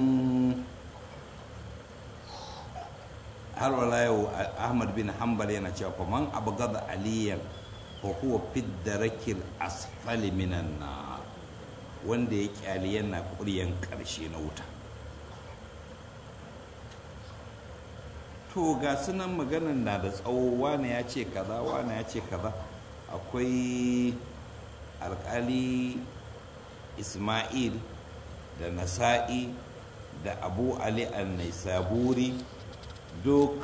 har wala yau ahmad bin hanbal yana cewa faman abu gada aliyan fa huwa fid darakil asfali minan na wanda ya kyali yana kuryan karshe na wuta to ga sunan maganan na da tsawo wane ya ce kaza wane ya ce kaza akwai alkali ismail da nasa'i da abu ali al-naisaburi duk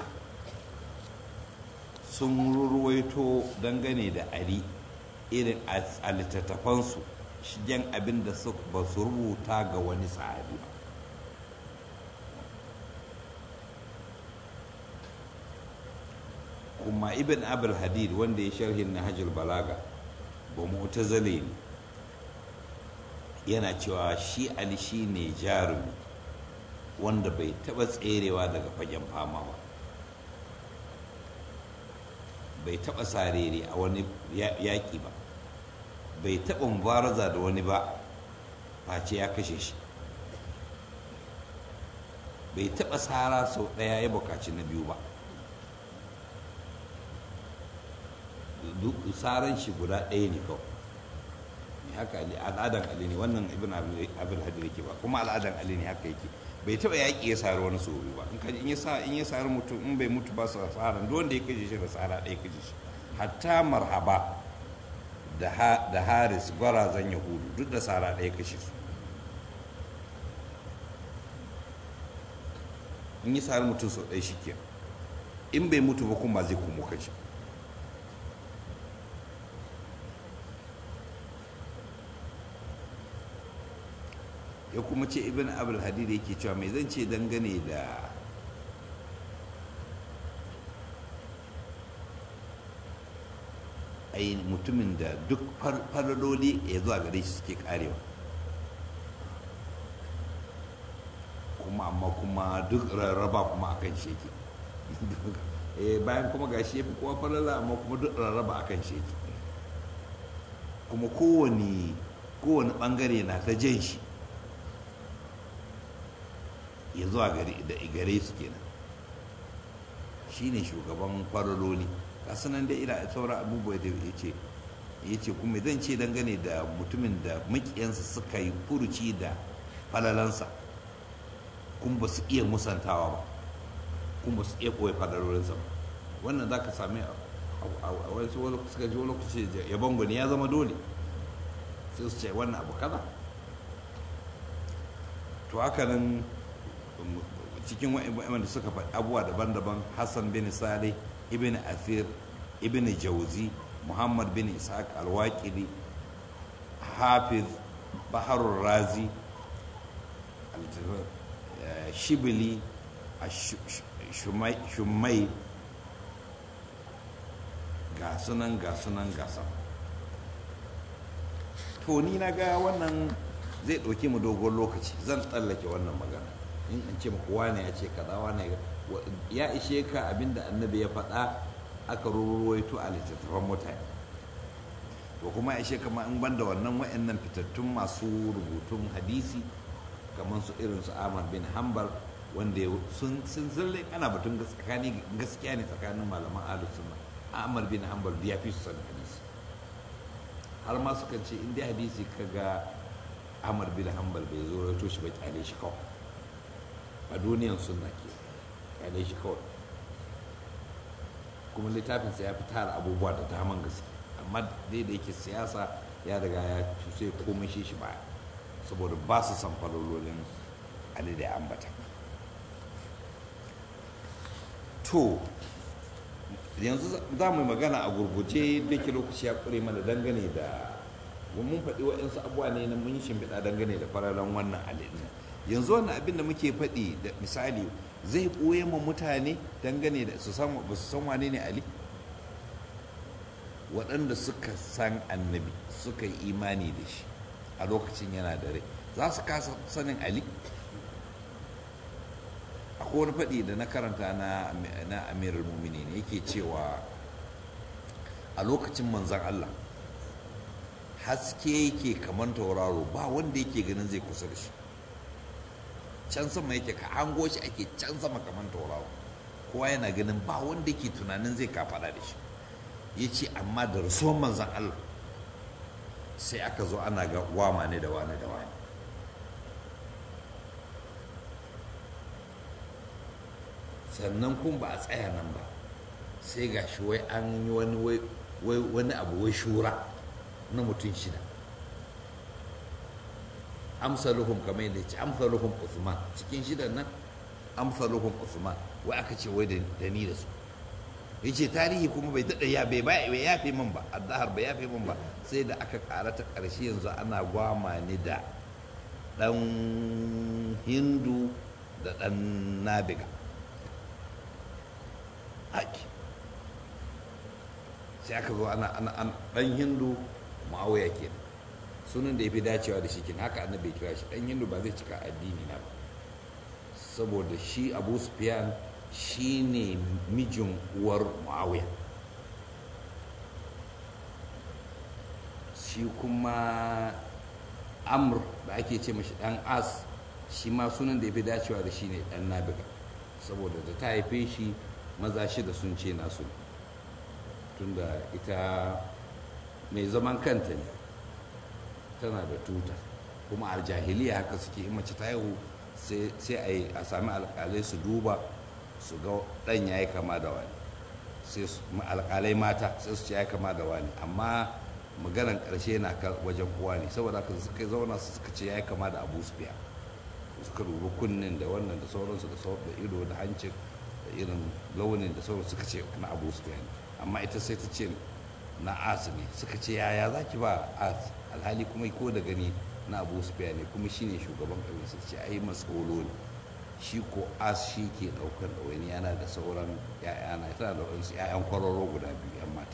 sun ruwaito dangane da ali irin a littattafansu shigen abin da ba su rubuta ga wani sahabi ba kuma ibn abul hadid wanda ya sharhin na hajjul balaga ba mu'tazile ne yana cewa shi ali shi ne jarumi wanda bai taba tserewa daga fagen fama ba bai taba sarere a wani yaƙi ba bai taba mubaraza da wani ba face ya kashe shi bai taba tsara sau ɗaya ya bukaci na biyu ba tsaran shi guda ɗaya ne kawai haka al'adan ali ne wannan ibn abul hadir yake ba kuma al'adan ali ne haka yake bai taɓa yaƙi ya sari wani so ba in kaji in ya sa in ya sari mutum in bai mutu ba su tsara duk wanda ya kaje shi da tsara ɗaya kaje shi hatta marhaba da haris gwarazan yahudu duk da tsara ɗaya kashe su in yi sari mutum sau ɗaya shi ke in bai mutu ba kuma zai kuma kashi ya kuma ce ibn abul hadid yake cewa mai zan ce dangane da ai mutumin da duk faraloli ya zuwa gare shi suke karewa kuma amma kuma duk rarraba kuma akan sheki bayan kuma gashi ya fi kowa falala amma kuma duk rarraba akan sheki kuma kowane kowane bangare na ta jan shi ya zuwa gare su kenan shi ne shugaban farololi kasu nan da ila sauran abubuwa da ya ce ya ce kuma zan ce dangane da mutumin da makiyansa suka yi furuci da falalansa kuma ba su iya musantawa ba kuma ba su iya koya falalolinsa ba wannan za ka sami a wasu suka ji wani lokaci yabon gwani ya zama dole sai su ce wannan abu kaza to haka nan cikin wa'anda suka faɗi abubuwa daban-daban hassan bin saleh ibn afir ibn jauzi muhammad bin ishaq alwaƙiri hafiz baharul razi shibili shumai ga sunan ga sunan gasa to ni na ga wannan zai ɗauki mu dogon lokaci zan tsallake wannan magana in an ce muku wane ya ce kaza wane ya ishe ka abinda annabi ya faɗa aka ruwaito a littattafan mutane to kuma ya ishe kama in banda wannan wa'annan fitattun masu rubutun hadisi kamar su irin su Ahmad bin Hanbal wanda sun sun zalle ana batun tsakani gaskiya ne tsakanin malaman ahlus sunna Ahmad bin Hanbal ya fi su sanin hadisi har ma suka ce in dai hadisi kaga Ahmad bin Hanbal bai zo rawaito shi ba kyale shi kawai a duniyan sunna ke kyale shi kawai kuma littafinsa ya fi tara abubuwa da daman gaske amma dai da yake siyasa ya riga ya sai komai shi shi baya saboda ba su san falololin ali da ambata to yanzu za mu magana a gurguje da ke lokaci ya kure mana dangane da mun faɗi waɗansu abubuwa ne na mun yi shimfiɗa dangane da fararen wannan ali yanzu wannan abin da muke faɗi da misali zai ɓoye ma mutane dangane da su san ba su san wane ne ali waɗanda suka san annabi suka yi imani da shi a lokacin yana da rai za su kasa sanin ali akwai wani faɗi da na karanta na amirul mumini ne yake cewa a lokacin manzan allah haske yake kamar tauraro ba wanda yake ganin zai kusa da shi can sama yake ka hango shi ake can sama kamar tauraro kowa yana ganin ba wanda yake tunanin zai kafaɗa da shi ya ce amma da rasuwan manzan Allah sai aka zo ana ga wama ne da wani da wani sannan kun ba a tsaya nan ba sai ga shi wai an yi wani abu wai shura na mutum shida amsaluhum kamar yadda ce amsaluhum Usman cikin shidan nan amsaluhum Usman wai aka ce wai da ni da su yace tarihi kuma bai tada ya bai bai yafe min ba addahar bai yafe min ba sai da aka kara ta karshe yanzu ana gwama ni da dan hindu da dan nabiga haki sai aka zo ana ana dan hindu ma'auya kenan sunan da ya fi dacewa da shi kin haka annabi ya kira shi dan hindu ba zai cika addini na ba saboda shi abu sufyan shi ne mijin uwar muawiya shi kuma amr da ake ce mashi dan as shi ma sunan da ya fi dacewa da shi ne dan nabiga saboda da ta haife shi maza shida sun ce nasu tunda ita mai zaman kanta ne tana da tuta kuma a jahiliya haka suke in mace ta haihu sai a sami alkalai su duba su ga ɗan ya yi kama da wani sai alkalai mata sai su ce ya kama da wani amma maganan ƙarshe na wajen kowa ne saboda haka suka zauna su suka ce ya yi kama da abu su biya suka dubi kunnen da wannan da sauransu da sauran da ido da hancin da irin launin da sauransu suka ce na abu su biya ne amma ita sai ta ce na as ne suka ce yaya za ki ba as alhali kuma ko da gani na abu su biya ne kuma shine shugaban kabila suka ce ai matsolo ne shi ko as shi ke daukar da wani yana da sauran ya'yana tana da wasu ya'yan kwararo guda biyu yan mata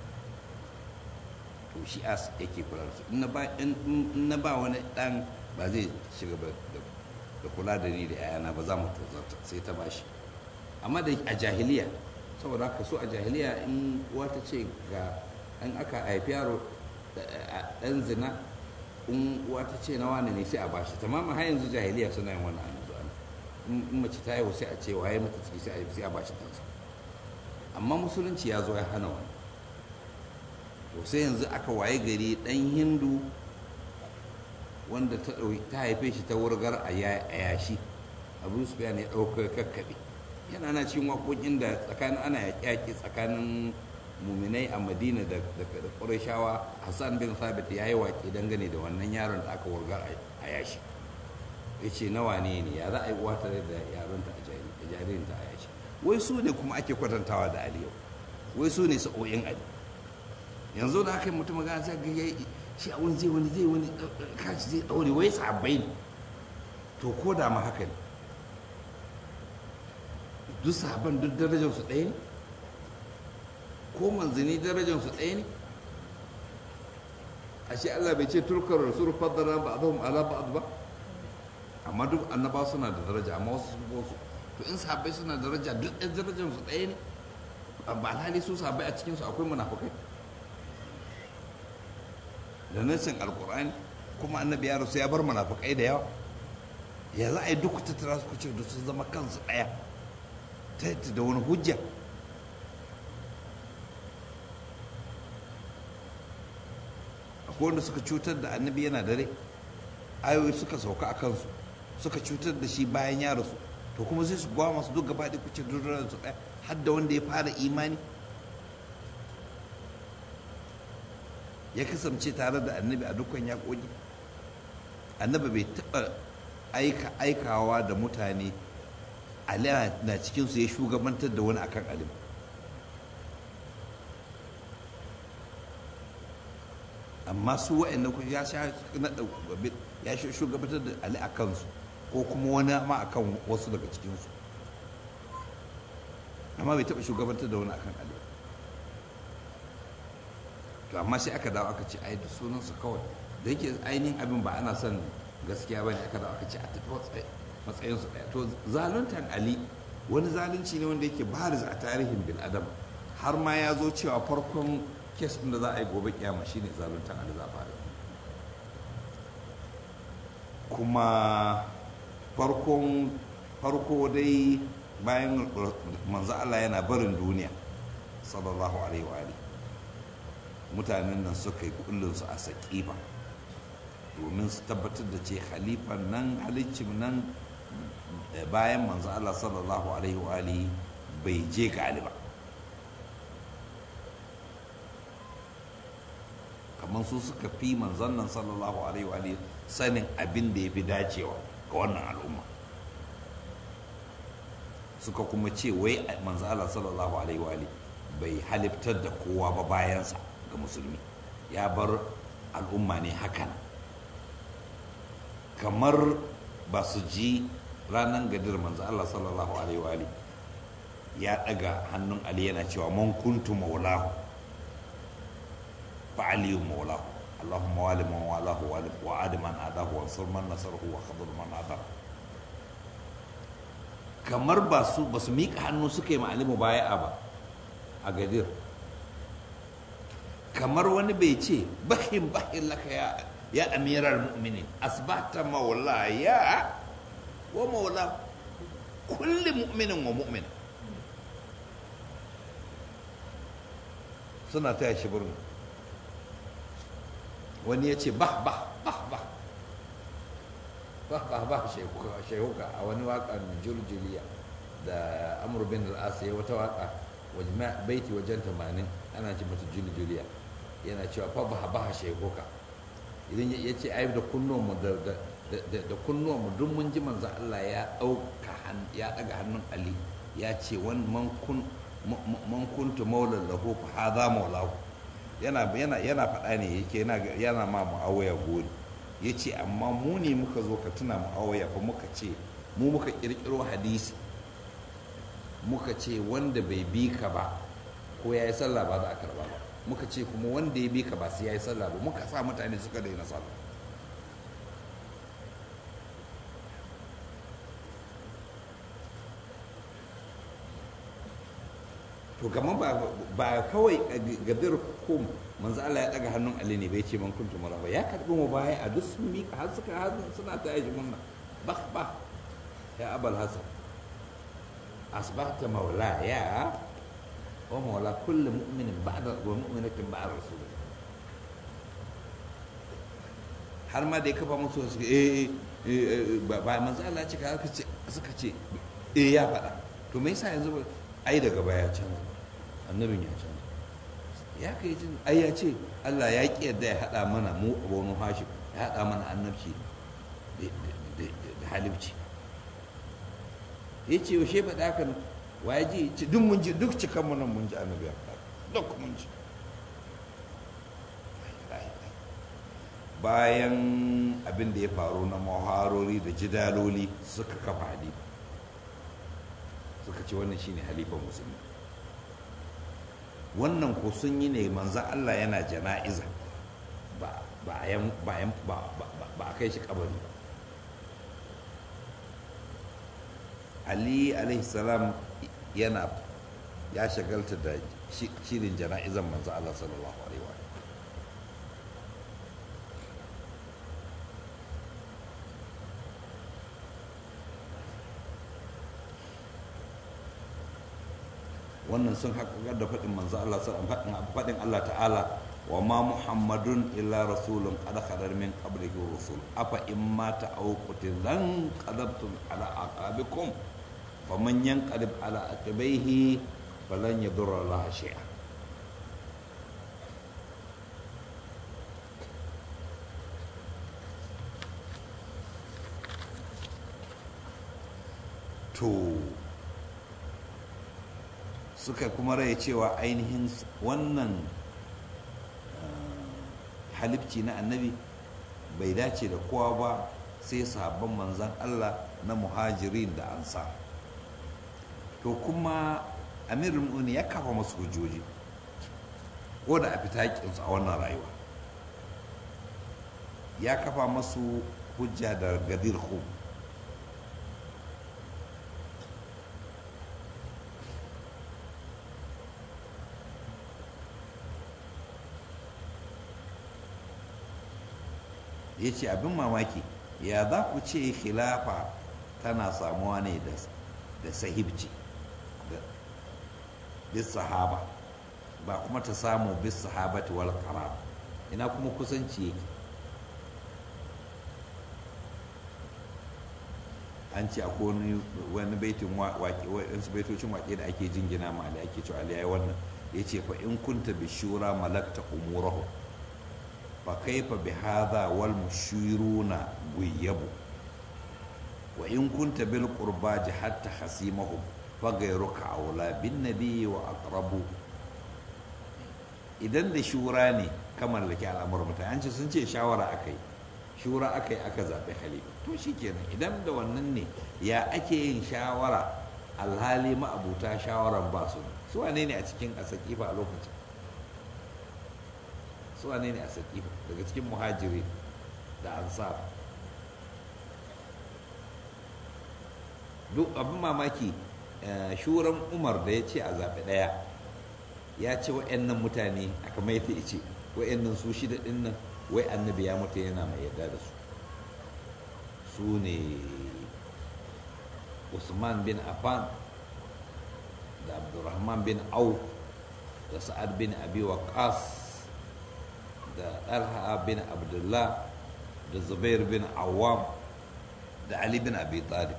to shi as yake kula da su in na ba wani dan ba zai shiga da kula da ni da ya'yana ba za mu tozarta sai ta bashi amma da a jahiliya saboda haka so a jahiliya in uwa ta ce ga an aka haifi yaro dan zina in uwa ta ce na wani ne sai a bashi tamamin har yanzu jahiliya suna yin wannan yanzu in mace ta haihu sai a ce waye mata ciki sai a bashi kansa amma musulunci ya zo ya hana wani to sai yanzu aka waye gari dan hindu wanda ta haife shi ta wurgar a yashi abu su ya ɗaukar kakkaɓe yana na cikin waƙoƙin da tsakanin ana yaƙi tsakanin muminai a madina da ƙurashawa hassan bin sabit ya yi waƙe dangane da wannan yaron da aka wurgar a yashi ya ce nawa ne ne ya za a yi uwa tare da yaronta a jaririnta a yashi wai su ne kuma ake kwatantawa da ali yau wai su ne sa'o'in ali yanzu da aka yi mutum magana sai ga shi a wani zai wani zai wani kashi zai ɗaure wai sabbai ne to ko da ma haka ne duk sahaban duk darajarsu ɗaya ne ko manzanni darajarsu ɗaya ne ashe Allah bai ce turkar rasul faddara ba adhum ala ba'd ba amma duk annaba suna da daraja amma wasu sun wasu to in sahabbai suna da daraja duk ɗan darajarsu ɗaya ne ba alhali su sahabbai a cikinsu akwai munafukai da nassin alkur'ani kuma annabi ya rasu ya bar munafukai da yawa ya za a yi duk tattara su kuce da su zama kansu ɗaya ta yadda da wani hujja akwai wanda suka cutar da annabi yana dare ayoyi suka sauka a kansu suka cutar da shi bayan ya rasu to kuma sai su gwa masu duk gaba da kuce da su ɗaya har da wanda ya fara imani ya kasance tare da annabi a dukkan yaƙoƙi annabi bai taɓa aika aikawa da mutane ali na cikinsu ya shugabantar da wani akan alim amma su wa'anda ku ya sha ya shugabantar da ali a kansu ko kuma wani ma akan wasu daga cikinsu amma bai taɓa shugabantar da wani akan ali to amma sai aka dawo aka ce ai da sunansu kawai da yake ainihin abin ba ana son gaskiya ba ne aka dawo aka ce a tafi matsayinsu ɗaya to zaluntan ali wani zalunci ne wanda yake baris a tarihin bin adam har ma ya zo cewa farkon kes ɗin da za a yi gobe kiyama shine zaluntan ali za a fara kuma farkon farko dai bayan manzo Allah yana barin duniya sallallahu alaihi wa alihi mutanen nan suka yi kullinsu a saƙifa domin su tabbatar da ce halifan nan halicin nan bayan manzo Allah sallallahu alaihi wa alihi bai je ga ba kamar su suka fi manzon nan sallallahu alaihi wa alihi sanin abin da ya fi dacewa ga wannan al'umma suka kuma ce wai manzo Allah sallallahu alaihi wa alihi bai haliftar da kowa ba bayansa ga musulmi ya bar al'umma ne hakan kamar ba su ji ranar gadir manzo Allah sallallahu alaihi wa ya daga hannun Ali yana cewa man kuntu maulahu fa aliyu maulahu Allahumma wali man walahu wa adi man adahu wa sur man nasarahu wa khadur man adahu kamar ba su ba su miƙa hannu suka yi ma'alimu baya ba a gadir kamar wani bai ce bahin bahin laka ya ya amirar mu'minin asbata maula ya wa maula kulli mu'minin wa mu'min suna taya shi birni wani ya ce bah bah bah bah ba ba shehuka a wani waƙan juljuliya da amur bin al'as ya wata waƙa baiti wajen tamanin ana ce mata juljuliya yana cewa fa ba ba shehuka idan ya ce ai da kunnuwanmu da da kunnuwanmu duk mun ji manzo Allah ya ɗauka ya ɗaga hannun Ali ya ce wani man kun man kuntu maulan lahu fa hadha maulahu yana yana yana faɗa ne yake yana yana ma muawiya gori yace amma mu ne muka zo ka tuna muawiya fa muka ce mu muka kirkiro hadisi muka ce wanda bai bi ka ba ko ya yi sallah ba za a karba ba muka ce kuma wanda ya bi ka ba sai ya yi sallah ba muka sa mutane suka daina sallah to kamar ba kawai gadir hukum manzo Allah ya daga hannun Ali ne bai ce man kuntu maraba ya karbi mu baya a duk sun mika har suka har suna ta yi munna bah bah ya abul hasan asbahta maulaya wa maula kulli mu'minin ba'da wa mu'minatin ba'da rasul har ma da ya kafa musu su eh ba manzo Allah ya ce suka ce eh ya faɗa to me yasa yanzu ai daga baya canza annabin ya canza ya kai jin ai ya ce Allah ya ki yadda ya hada mana mu abonu hashim ya hada mana annabci da halibci ya ce yaushe faɗa haka nan wa ya ji ce duk mun ji duk cikan mu nan mun ji annabi ya faɗa duk mun ji bayan abin da ya faru na muharori da jidaloli suka kafa hadisi suka ce wannan shine halifan musulmi wannan ko sun yi ne manzan Allah yana jana'iza ba a kai shi kabari ba ali alaihi salam yana ya shagalta da shirin jana'izan manzan Allah sallallahu alaihi wa wannan sun haƙaƙar da faɗin manzo Allah faɗin Allah ta'ala wa ma muhammadun illa rasulun qad khadar min qablihi rusul afa in mata aw qutilan qadabtum ala aqabikum faman yanqalib ala aqibaihi falan yadurra Allah shay'a to suka kuma rai cewa ainihin wannan halifci na annabi bai dace da kowa ba sai sabon manzan Allah na muhajirin da ansa to kuma amirul mu'minin ya kafa masu hujjoji ko da a fita a wannan rayuwa ya kafa masu hujja da gadir khum ya ce abin mamaki ya za ku ce khilafa tana samuwa ne da sahibci bis sahaba ba kuma ta samu bis sahabati wal qarar ina kuma kusanci yake an ce akwai wani baitin waƙe waɗansu baitocin waƙe da ake jingina ma da ake cewa aliyai wannan ya ce fa in kunta bishura malakta umurahu fa kaifa bi hadha wal mushiruna guyyabu wa in kunta bil qurba jahatta hasimahum fa ghayruka aula bin nabiyyi wa aqrabu idan da shura ne kamar da ke al'amuran mutane an ce sun ce shawara akai shura akai aka zaɓi khalifa to shikenan idan da wannan ne ya ake yin shawara alhali ma'abuta shawaran ba su su wane ne a cikin asakifa a lokacin su wane ne a sakifa daga cikin muhajiri da ansar duk abin mamaki shuran umar da ya ce a zaɓi ɗaya ya ce wa'annan mutane a kamar yadda ya ce wa'annan su shida ɗin nan wai annabi ya mutu yana mai yarda da su su ne usman bin affan da abdurrahman bin auf da sa'ad bin abi waqas da talha bin abdullah da zubair bin awam da ali bin abi talib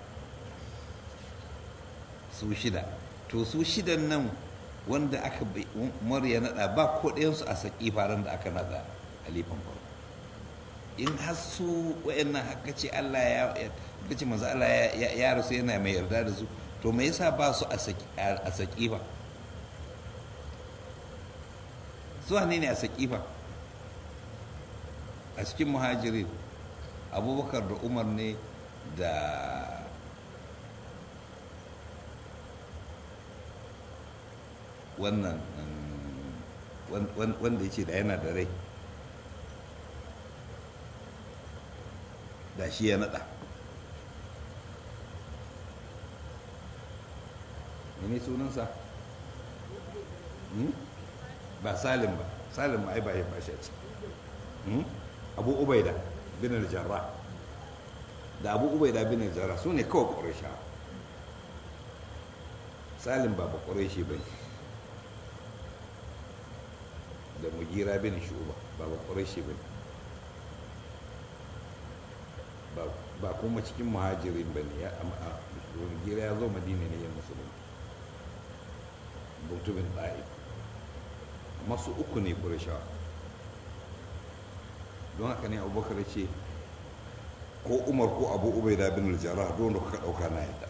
su shida to su shidan nan wanda aka umar ya nada ba ko ɗayansu a saki faran da aka nada halifan farko in har su wayannan haka ce Allah ya haka ce manzo Allah ya rasu yana mai yarda da su to me yasa ba su a saki fa su ne ne a saki fa a cikin muhajirin abubakar da umar ne da wannan wanda ya ce da yana da rai da shi ya nada mene sunansa ba salim ba salim ai ba ya bashi a ciki abu ubaida bin al-jarrah da abu ubaida bin al-jarrah su ne kawai ƙuraisha salim ba ba ƙuraishi ba ne da mugira bin shuba ba ba ƙuraishi ba ne ba kuma cikin muhajirin ba ne mugira ya zo madina ne ya musulunci mutumin ɗaya masu uku ne ƙurashawa don haka ne abubakar ce ko umar ko abu ubaida bin aljara don da kuka ɗauka na yadda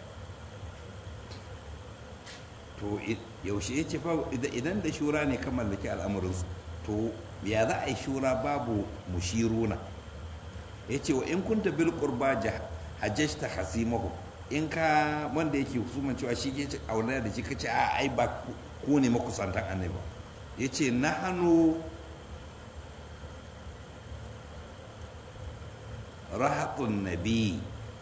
to yaushe ya ce fa idan da shura ne kan mallaki al'amuransu to ya za a yi shura babu mushiruna ya ce wa in kunta bil qurba hajjajta hasimahu in ka wanda yake husuman cewa shi ke aure da shi ka ce a ai ba ku ne makusantan annabi ya ce na hannu rahatun nabi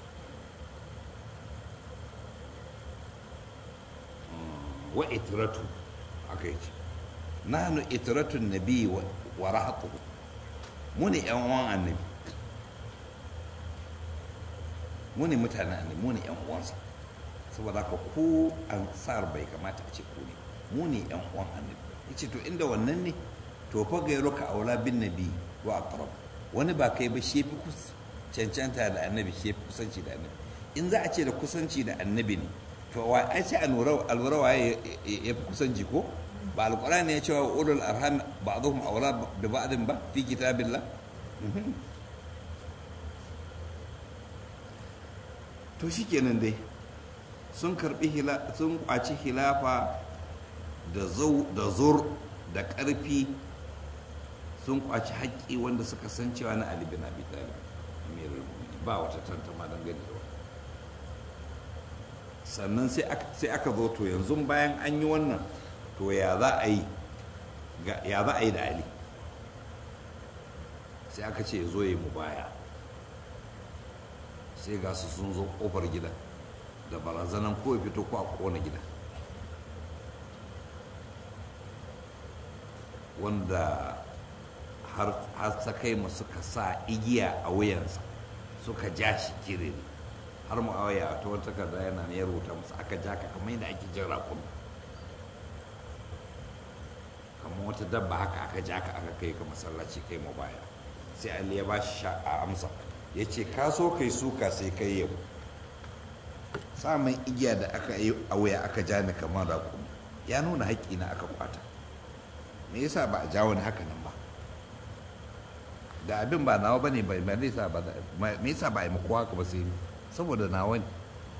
wa itiratu aka yi ce na hannu itiratun nabi wa rahatu mu ne yan uwan annabi mu ne mutanen annabi mu ne yan uwansa saboda haka ko ansar bai kamata a ce ku ne mu ne yan uwan annabi yace to inda wannan ne to fa gairu ka aula bin nabi wa aqrab wani ba kai ba shi fi cancanta da annabi shi fi kusanci da annabi in za a ce da kusanci da annabi ne to wa ai sai alwara waye ya fi kusanci ko ba alqur'ani ya ce wa ulul arham ba'dhum awla bi ba'din ba fi kitabillah to shikenan dai sun karbi sun kwaci hilafa da zur da ƙarfi sun kwaci haƙƙi wanda suka san cewa na Ali bin Abi Talib amirul mu'minin ba wata tantama dangane da wannan sannan sai aka zo to yanzu bayan an yi wannan to ya za a yi ya za a yi da Ali sai aka ce zo yi mu baya sai ga su sun zo ƙofar gidan da barazanan ko ya fito ko a ƙona gidan wanda har ta kai mu suka sa igiya a wuyansa suka ja shi kirin har mu awaya ta wata takarda yana ne ya rubuta musu aka ja ka kamar yadda ake jin rakun kamar wata dabba haka aka ja ka aka kai ka masallaci kai mu baya sai ali ya bashi sha a amsa ya ce ka so kai suka sai kai yau samun igiya da aka yi a wuya aka ja ni kamar rakun ya nuna haƙƙi na aka kwata me yasa ba a jawo ni haka nan ba da abin ba nawa bane bai me yasa ba me yasa ba a yi muku haka ba sai saboda nawa ne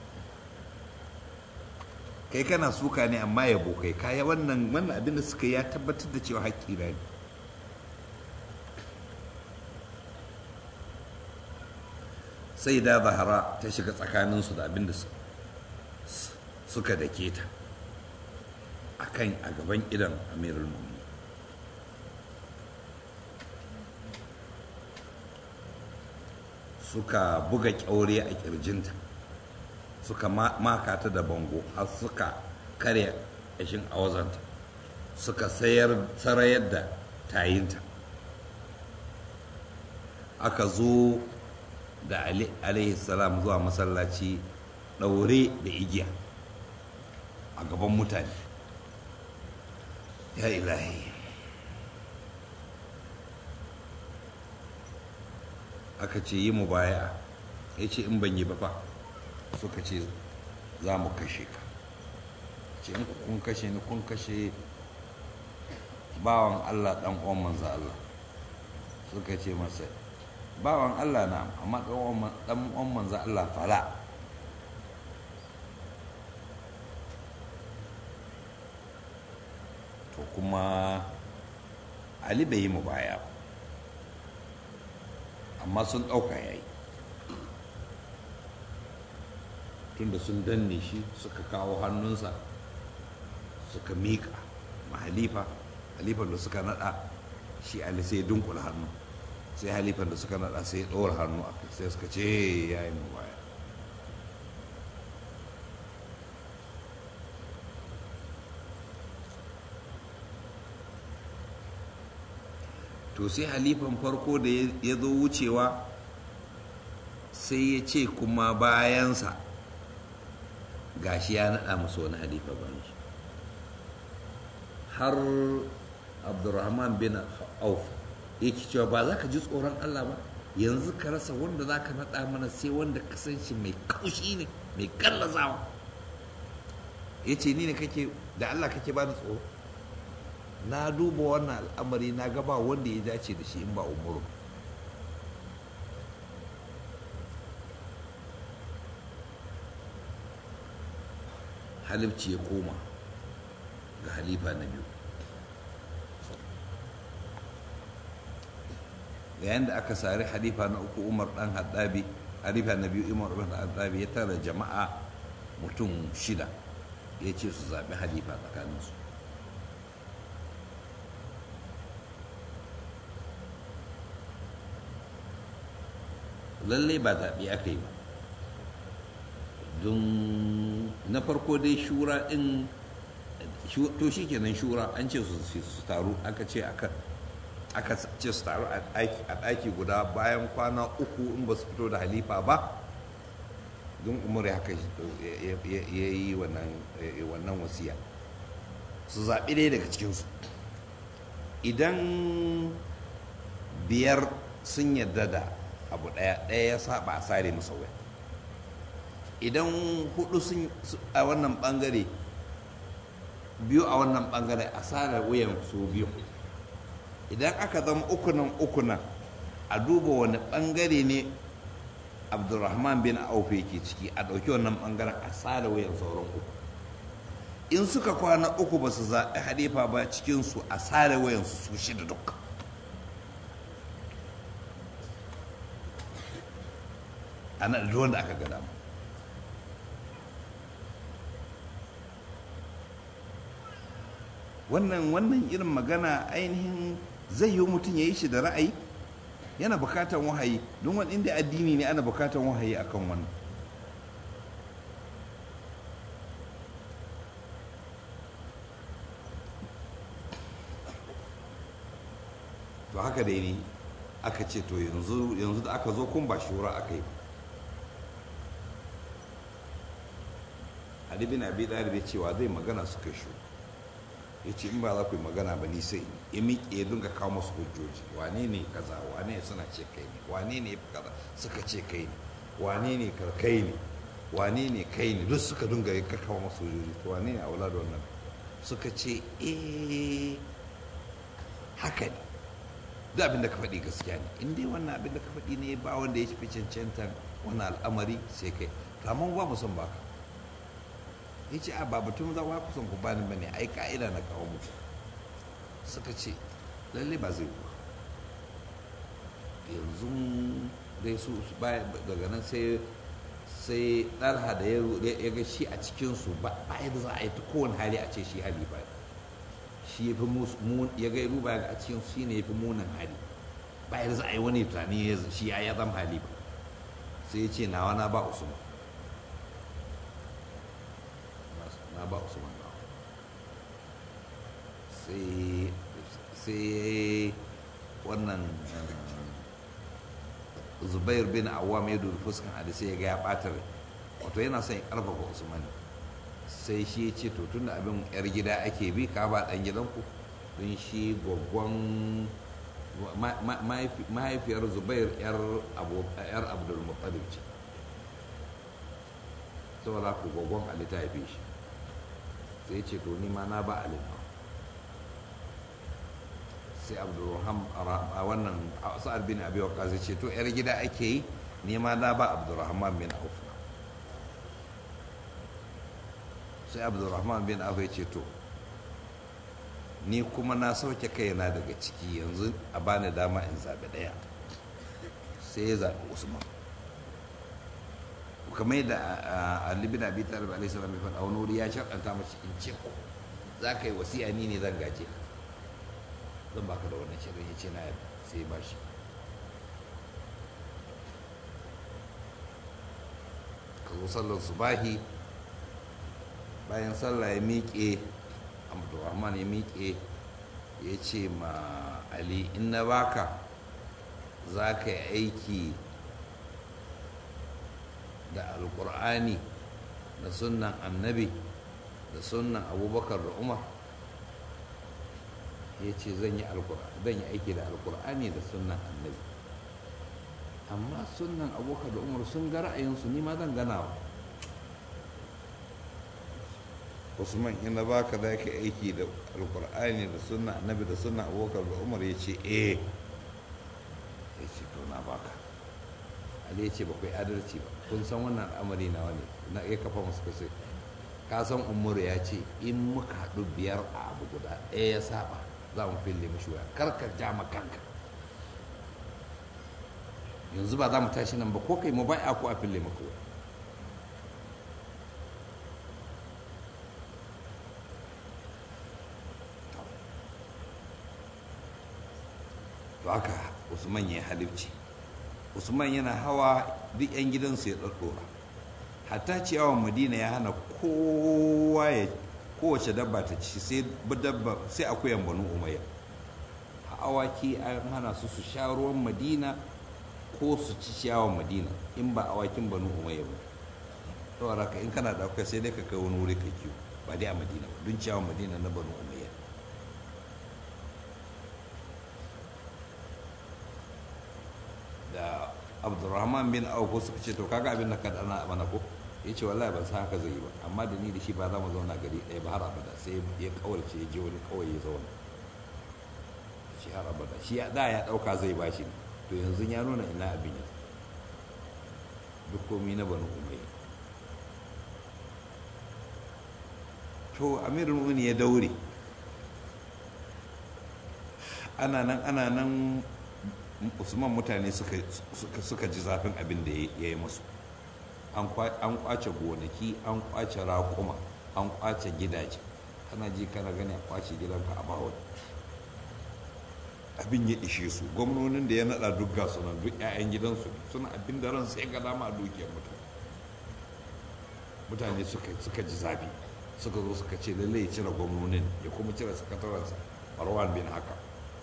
kai kana suka ne amma yabo kai kaya wannan wannan abin da suka ya tabbatar da cewa haƙƙi na ne sai da zahara ta shiga tsakaninsu da abin da suka dake ta akan a gaban idan amirul mu'minin suka buga kyaure a kirjinta suka maka ta da bango har suka karya ƙashin awazanta suka sayar sarayar da tayinta aka zo da alaihi salam zuwa masallaci ɗaure da igiya a gaban mutane ya ilahi aka ce yi mu baya ya ce in ban yi ba fa suka ce za mu kashe ka ce in kun kashe ni kun kashe bawan allah dan uwan manzo allah suka ce masa bawan allah na amma dan uwan manzo allah fala to kuma ali bai yi mu baya amma sun ɗauka ya yi tunda sun danne shi suka kawo hannunsa suka miƙa ma halifa halifan da suka naɗa shi ali sai dunkula hannu sai halifan da suka naɗa sai ɗora hannu a sai suka ce ya yi mu baya to sai halifan farko da ya zo wucewa sai ya ce kuma bayansa gashi ya naɗa musu wani halifa bayan shi har abdurrahman bin auf yake cewa ba za ka ji tsoron allah ba yanzu ka rasa wanda za ka naɗa mana sai wanda ka san shi mai kaushi ne mai kallazawa ya ce ni ne kake da allah kake ba da tsoro na duba wannan al'amari na gaba wanda ya dace da shi in ba umaru halifci ya koma ga halifa na biyu yayin da aka sari halifa na uku umar dan haddabi halifa na biyu umar dan haddabi ya tara jama'a mutum shida ya ce su zaɓi halifa tsakaninsu lallai ba zaɓe aka yi ba don na farko dai shura ɗin to shi kenan shura an ce su taru aka ce aka ce su taru a ɗaki guda bayan kwana uku in ba su fito da halifa ba don umar haka ya yi wannan wasiya su zaɓi ɗaya daga cikinsu idan biyar sun yarda da abu ɗaya ɗaya ya saba a sare masa wuya idan hudu sun a wannan bangare biyu a wannan bangare a sare wuyan su biyu idan aka zama ukunan ukunan a duba wani bangare ne abdulrahman bin auf yake ciki a ɗauki wannan bangaren a sare wuyan sauran uku in suka kwana uku ba su zaɓi halifa ba cikinsu a sare wuyansu su shida dukkan ana da wanda aka gada mu wannan wannan irin magana ainihin zai yi mutum ya yi shi da ra'ayi yana bukatan wahayi don wani inda addini ne ana bukatan wahayi akan wannan to haka dai ne aka ce to yanzu da aka zo kun ba shura aka yi Ali bin Abi Talib ya cewa zai magana suka shu ya ce in ba za ku yi magana ba ni sai ya miƙe ya dinga kawo masu hujjoji wane ne kaza wane ne suna ce kai ne wane ne kaza suka ce kai ne wane ne kai ne wane ne kai ne duk suka dinga ya kawo masu hujjoji to wane ne a wula da wannan suka ce eh haka ne duk abin da ka faɗi gaskiya ne in dai wannan abin da ka faɗi ne ba wanda ya fi cancantan wannan al'amari sai kai to amma ba mu son baka ya ce a babatun za ku kusan ku bani bane ai ka'ida na kawo muku suka ce lalle ba zai ku yanzu dai su daga nan sai sai ɗarha da ya ga shi a cikinsu ba yadda za a yi ta kowane hali a ce shi hali ba shi ya fi ya ga ruba a cikin shi ne ya fi munin hali ba yadda za a yi wani tunani shi ya zama hali ba sai ya ce nawa na ba usman na ba usman ba sai wannan zubair bin awam ya dubi fuskan ali sai ya ga ya ɓata rai wato yana son ya ƙarfafa usman sai shi ya ce to tun da abin yar gida ake bi ka ba ɗan gidanku don shi gwaggon mahaifiyar zubair yar abdulmuttalib ce saboda ku gwaggon ali ta haife shi sai ya ce to ni ma na ba ali na sai abdurrahman a wannan sa'ad bin abi waqqas ce to yar gida ake yi ni ma na ba abdurrahman bin auf sai abdurrahman bin auf ya ce to ni kuma na sauke kaina daga ciki yanzu a bani dama in zaɓi ɗaya sai ya zaɓi usman kamar yadda Ali bin Abi Talib alaihi salam ya faɗa wani wuri ya sharɗanta mashi in ce ko za ka yi wasiya ni ne zan gaje ka zan baka da wannan shirin ya ce na yadda sai ba shi ka zo sallar subahi bayan sallah ya miƙe abdurrahman ya miƙe ya ce ma ali in na baka za ka yi aiki da alkur'ani da sunnan annabi da sunnan abubakar da umar ya ce zan yi aiki da alkur'ani da sunnan annabi amma sunnan abubakar da umar sun ga ra'ayinsu ni ma zan ganawa usman ina baka za ka aiki da alkur'ani da sunnan annabi da sunnan abubakar da umar ya ce eh ya ce to na baka ali ya ce ba kai adalci ba kun san wannan al'amari na wani na iya kafa masu kasai ka san umar ya ce in muka haɗu biyar a abu guda ɗaya ya saba za mu fille mashi waya kar ka ja ma kanka yanzu ba za mu tashi nan ba ko kai mu bai'a ko a fille maka waya to haka usman ya halifci usman yana hawa duk 'yan gidansu ya ɗaɗɗora hatta ciyawan madina ya hana kowa ya kowace dabba ta ci sai dabba sai akuyan banu umayya awaki an hana su su sha ruwan madina ko su ci ciyawan madina in ba awakin banu umayya ba saboda ka in kana da akwai sai dai ka kai wani wuri ka kiwo ba dai a madina ba don ciyawan madina na banu umayya da abdurrahman bin auko suka ce to kaga abin da ka dana mana ko ya ce wallahi ban san haka zai yi ba amma da ni da shi ba za mu zauna gari ɗaya ba har abada sai ya kawarce ya je wani kawai ya zauna shi har abada shi da ya ɗauka zai ba shi to yanzu ya nuna ina abin ya duk komi na banu umayya to amirul mu'minin ya daure ana nan ana nan usman mutane suka ji zafin abin da ya yi musu an kwace gonaki an kwace raƙuma an kwace gidaje kana ji kana gani a kwace gidanka a bawon abin ya ishe su gwamnonin da ya nada duk gasu nan duk 'ya'yan gidansu suna abin da ran sai ga dama a dukiyar mutane mutane suka ji zafi suka zo suka ce lallai ya cire gwamnonin ya kuma cire sakatarensa marwan bin haka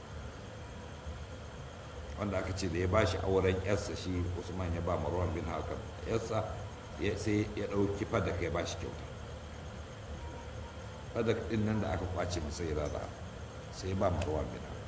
wanda aka ce da ya ba shi auren yarsa shi usman ya ba marwan bin hakan yarsa sai ya ɗauki fadak ya ba shi kyauta fadak ɗin nan da aka kwace masa ya rada sai ya ba marwan bin hakan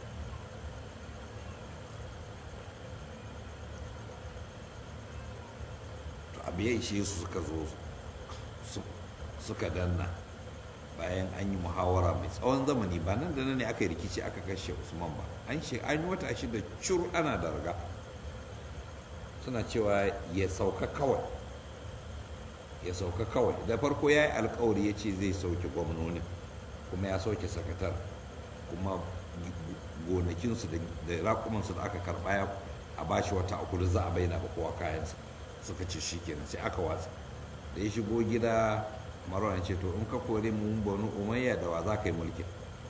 to abu ya ishe su suka zo suka danna bayan an yi muhawara mai tsawon zamani ba nan da nan ne aka yi rikici aka kashe usman ba an shi an yi wata shida cur ana da raga suna cewa ya sauka kawai ya sauka kawai da farko ya yi alkawari ya ce zai sauke gwamnonin kuma ya sauke sakatar kuma gonakinsu da rakumansu da aka karɓa ya a bashi wata uku da za a bayyana ba kowa kayansa suka ce shi kenan sai aka watsa da ya shigo gida marwan ce to in ka kore mu banu umayya da wa za ka yi mulkin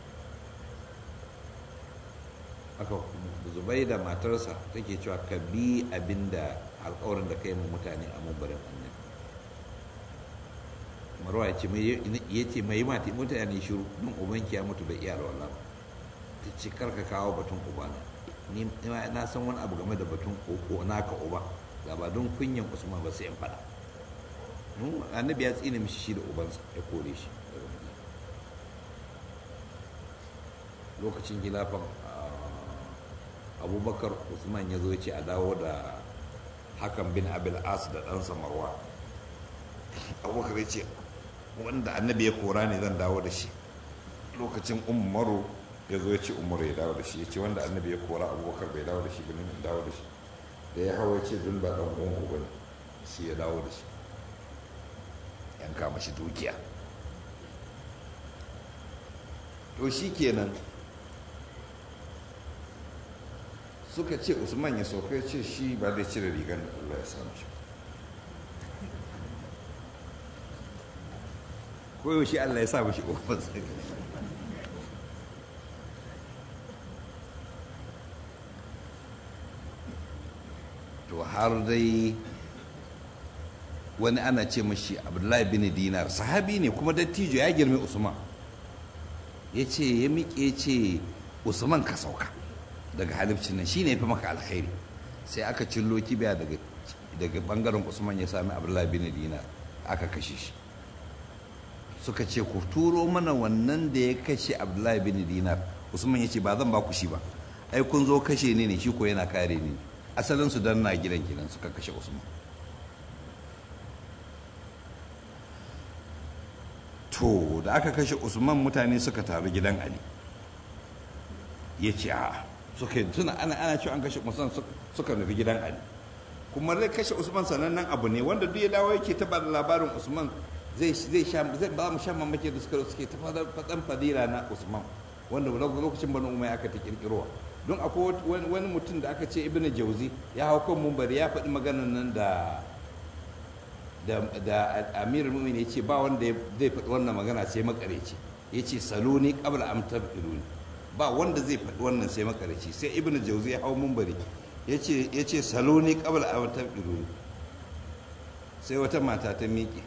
aka zubai da matarsa take cewa ka bi abin da alkawarin da ka yi mutane a mumbarin annabi marwa ya ce ya ce mai mati mutane shiru don ubanki ya mutu bai iya alwala ba ta ce karka kawo batun ubana ni na san wani abu game da batun koko naka uba ga ba don kunyan usman ba sai in faɗa annabi ya tsine mishi shi da ubansa ya kore shi lokacin gilafan abubakar usman ya zo ce a dawo da hakan bin abil as da ɗansa marwa abubakar ya ce wanda annabi ya kora ne zan dawo da shi lokacin umaru ya zo ya ce umaru ya dawo da shi ya ce wanda annabi ya kora abubakar bai dawo da shi ba ne dawo da shi da ya hawa ya ce dun ba ɗan uwan ku bane shi ya dawo da shi yanka mashi dukiya to shi kenan suka ce usman ya sauka ya ce shi ba zai cire rigar da allah ya samu shi koyaushe allah ya sa mashi ƙofar to har dai wani ana ce mashi abdullahi bin dinar sahabi ne kuma dattijo ya girme usman ya ce ya miƙe ce usman ka sauka daga halifcin nan shine fi maka alkhairi sai aka cillo kibiya daga daga bangaren usman ya sami abdullahi bin dinar aka kashe shi suka ce ku turo mana wannan da ya kashe abdullahi bin dinar usman ya ce ba zan ba ku shi ba ai kun zo kashe ni ne shi ko yana kare ni asalin su dan na gidan gidan suka kashe usman to da aka kashe usman mutane suka taru gidan ali ya ce a suka tuna ana ana cewa an kashe usman suka nufi gidan ali kuma zai kashe usman sanannen abu ne wanda duk ya dawo yake ta bada labarin usman zai zai sha zai ba mu shan mamaki da suka suke ta fadan fadila na usman wanda lokacin banu umar aka ta kirkirowa don akwai wani mutum da aka ce ibnu jauzi ya hau kan mumbari ya faɗi maganar nan da da amirul mumin ya ce ba wanda zai faɗi wannan magana sai makareci ya ce saloni qabla am tabiruni ba wanda zai faɗi wannan sai makareci sai ibnu jauzi ya hau mumbari ya ce saloni qabla am tabiruni sai wata mata ta miƙe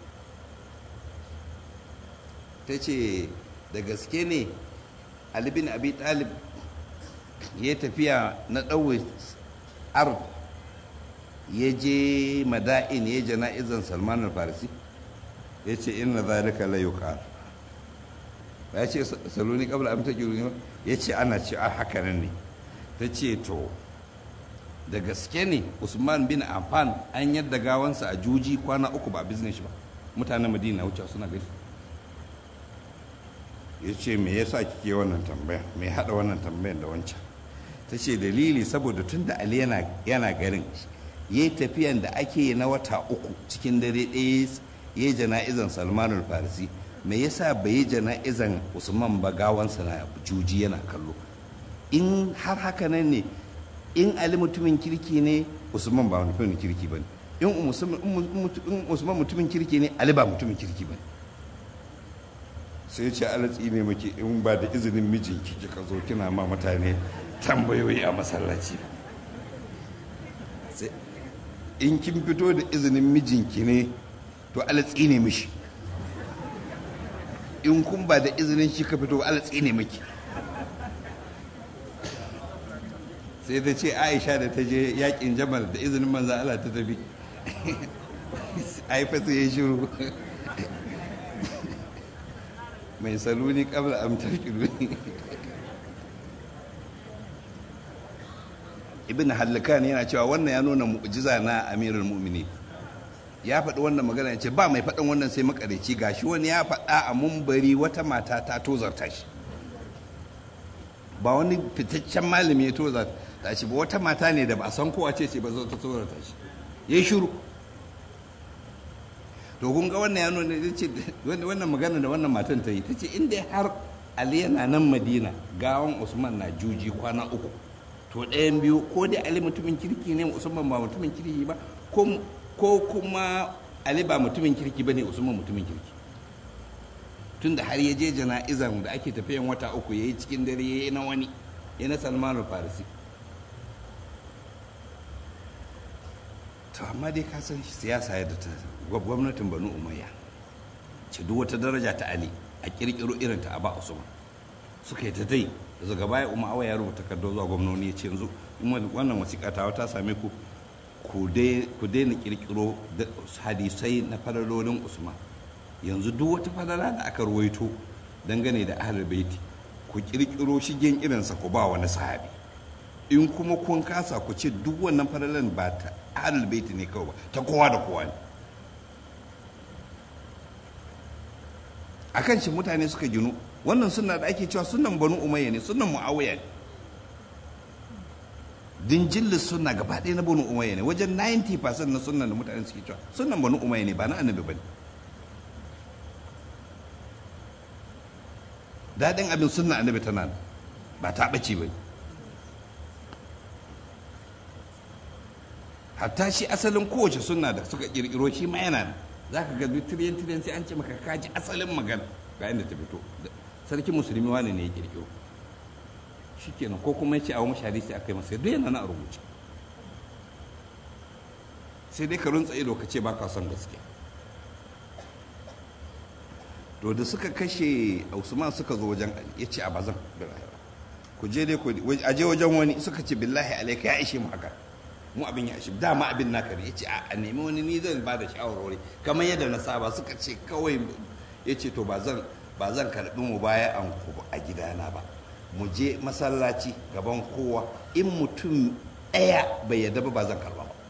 ta ce da gaske ne ali bin abi talib ya tafiya na ɗauwe ard ya je mada'in ya jana'izan salman al-farisi ya ce inna zalika la yuqal ya ce saloni qabla am tajiru ya ce ana ce a haka nan ne ta ce to da gaske ne usman bin affan an yadda gawansa a juji kwana uku ba a business ba mutanen madina wuce suna gani ya ce me yasa kike wannan tambaya me hada wannan tambayan da wancan ta ce dalili saboda tun da ali yana garin ya yi tafiyan da ake yi na wata uku cikin dare ɗaya ya yi jana'izan salmanul farisi me yasa bai yi jana'izan usman ba gawansa na juji yana kallo in har haka nan ne in ali mutumin kirki ne usman ba mutumin kirki ba ne in usman mutumin kirki ne ali ba mutumin kirki ba ne sai ce alatsi ne maki in ba da izinin mijinki kika zo kina ma mutane tambayoyi a masallaci in kin fito da izinin mijinki ne to alatsi ne mishi in kun ba da izinin shi ka fito alatsi ne miki sai ta ce aisha da ta je yakin jamal da izinin manzan Allah ta tafi aifa sai ya shiru mai saluni kabla amtar kiruni ibn hallakan yana cewa wannan ya nuna mu'jiza na amirul mu'mini ya faɗi wannan magana ya ce ba mai faɗin wannan sai makareci gashi wani ya faɗa a mumbari wata mata ta tozarta shi ba wani fitaccen malami ya tozarta shi ba wata mata ne da ba a san kowa ce ce ba zo ta tozarta shi ya yi shiru to kun ga wannan ya nuna ya ce wannan magana da wannan matan ta yi ta ce inda har ali yana nan madina gawan usman na juji kwana uku to ɗayan biyu ko dai ali mutumin kirki ne usman ba mutumin kirki ba ko kuma ali ba mutumin kirki ba ne usman mutumin kirki tun da har ya je jana'izan da ake tafiyan wata uku ya yi cikin dare ya yi na wani ya na salman farisi to amma dai ka san siyasa yadda ta gwamnatin banu umayya ce duk wata daraja ta ali a kirkiro irin ta aba usman suka yi ta dai daga baya umar ya rubuta takardar zuwa gwamnoni ya ce yanzu wannan wasiƙa ta ta same ku ku daina kirkiro hadisai na falalolin usman yanzu duk wata falala da aka ruwaito dangane da ahlul baiti ku kirkiro shigen irinsa ku ba wani sahabi in kuma kun kasa ku ce duk wannan falalan ba ta ahlul baiti ne kawai ba ta kowa da kowa ne akan shi mutane suka ginu wannan sunna da ake cewa sunan banu umayya ne sunan muawiya ne dinjillis sunna gaba ɗaya na banu umayya ne wajen 90% na sunan da mutane suke cewa sunan banu umayya ne ba na annabi bane daɗin abin sunna annabi tana ba ta ɓace ba hatta shi asalin kowace sunna da suka ƙirƙiro shi ma yana nan za ka ga duk tiriyan tiriyan sai an ce maka kaji asalin magana ga inda ta fito sarki musulmi wani ne ya ƙirƙiro shi kenan ko kuma ya ce a wani hadisi aka yi masa duk yana na a rubuce sai dai ka runtsa ido ka ce ba ka son gaskiya to da suka kashe usman suka zo wajen ya ce a bazan ku je dai a je wajen wani suka ce billahi alaika ya ishe mu haka mu abin ya ishe dama abin naka ne ya ce a nemi wani ni zan ba da shawarwari kamar yadda na saba suka ce kawai ya ce to ba zan ba zan karɓi mu baya an ku a gidana ba mu je masallaci gaban kowa in mutum ɗaya bai yadda ba ba zan karɓa ba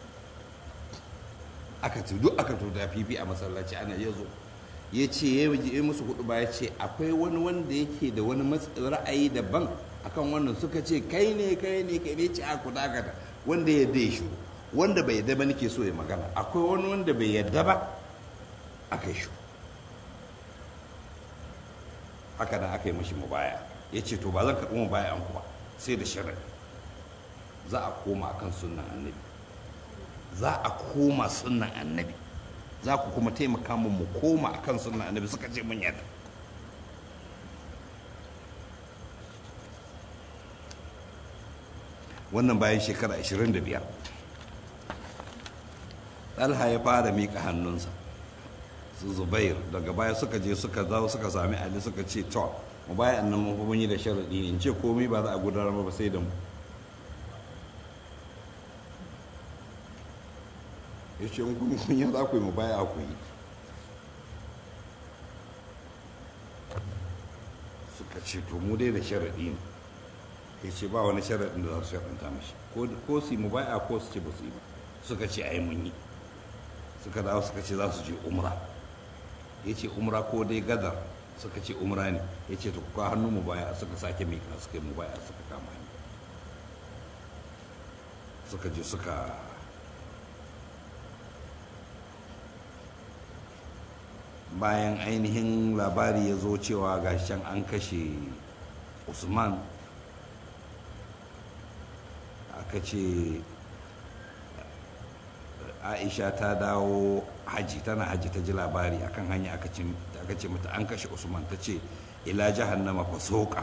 aka ce duk aka tuta fifi a masallaci ana ya zo ya ce ya yi musu hudu ba ya ce akwai wani wanda yake da wani ra'ayi daban akan wannan suka ce kai ne kai ne kai ne ce a ku dakata wanda ya dai shi wanda bai yadda ba nake so ya magana akwai wani wanda bai yadda ba aka yi shi haka nan aka yi mashi mubaya ya ce to ba zan karɓi mubaya an ba sai da shirin za a koma akan sunnan annabi za a koma sunnan annabi za ku kuma taimaka mu mu koma akan sunnan annabi suka ce mun yadda wannan bayan shekara 25 ɗalha ya fara miƙa hannunsa su zubair daga baya suka je suka zawo suka sami ali suka ce to mu bayan nan mun yi da sharaɗi in ce komai ba za a gudanar ba sai da mu ya ce in kun kunya za ku yi mu baya ku yi suka ce to mu dai da sharaɗi ne ya ce ba wani sharaɗin da za su sharaɗanta mashi ko su yi mu baya ko su ce ba su yi ba suka ce a yi mun yi suka dawo suka ce za su je umra ya ce umra ko dai gadar suka ce umra ne ya ce to kuka hannu mu baya suka sake mika suka yi mu baya suka kama hanyar suka je suka bayan ainihin labari ya zo cewa gashin an kashe usman aka ce aisha ta dawo haji tana haji ta ji labari akan hanya aka ce mata an kashe usman ta ce ila jahannama fa soka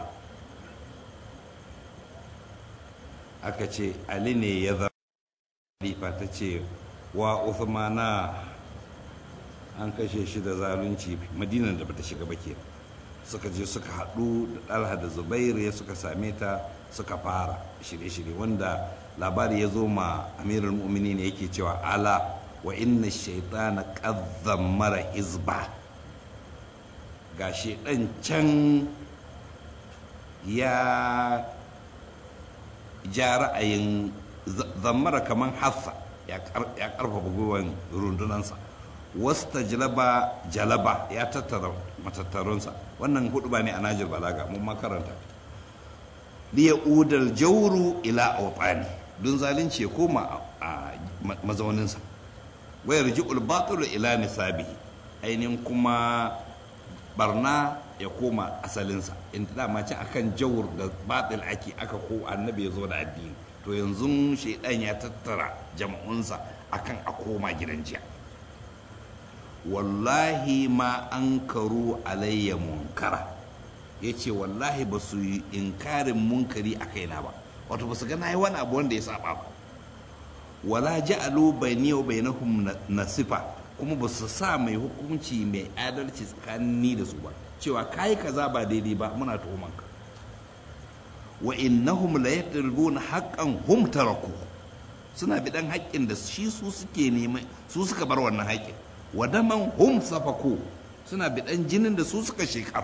aka ce ali ne ya zama ta ce wa usmana an kashe shi da zalunci madinan da bata shiga ba ke suka je suka haɗu da ɗalha da zubairu ya suka same ta suka fara shirye-shirye wanda labari ya zo ma amirul mu'mini ne yake cewa ala wa inna shaitana ƙazzan mara hizba ga shaidan can ya ja ra'ayin zammara kamar hassa ya ƙarfafa gwiwan rundunansa wasta jalaba jalaba ya tattara matattarunsa wannan hudu ba ne a najir balaga mun makaranta liya udal jauru ila awtani don zalunci ya koma a mazauninsa wayar ji'ul batul ila nisabihi ainihin kuma barna ya koma asalinsa inda dama ce akan jawur da batil ake aka ko annabi ya zo da addini to yanzu shaidan ya tattara jama'unsa akan a koma gidan jiya wallahi ma an karu alayya munkara ya ce wallahi ba su yi inkarin munkari a kaina ba wato ba su ga na yi wani abu wanda ya saba ba wala ja'alu bayni wa bainahum nasifa kuma ba su sa mai hukunci mai adalci tsakanin da su ba cewa kai kaza ba daidai ba muna tuhuman ka wa innahum la yatlubuna haqqan hum taraku suna bidan haƙƙin da shi su suke neman su suka bar wannan haƙƙin wadaman hum safaku suna bidan jinin da su suka shekar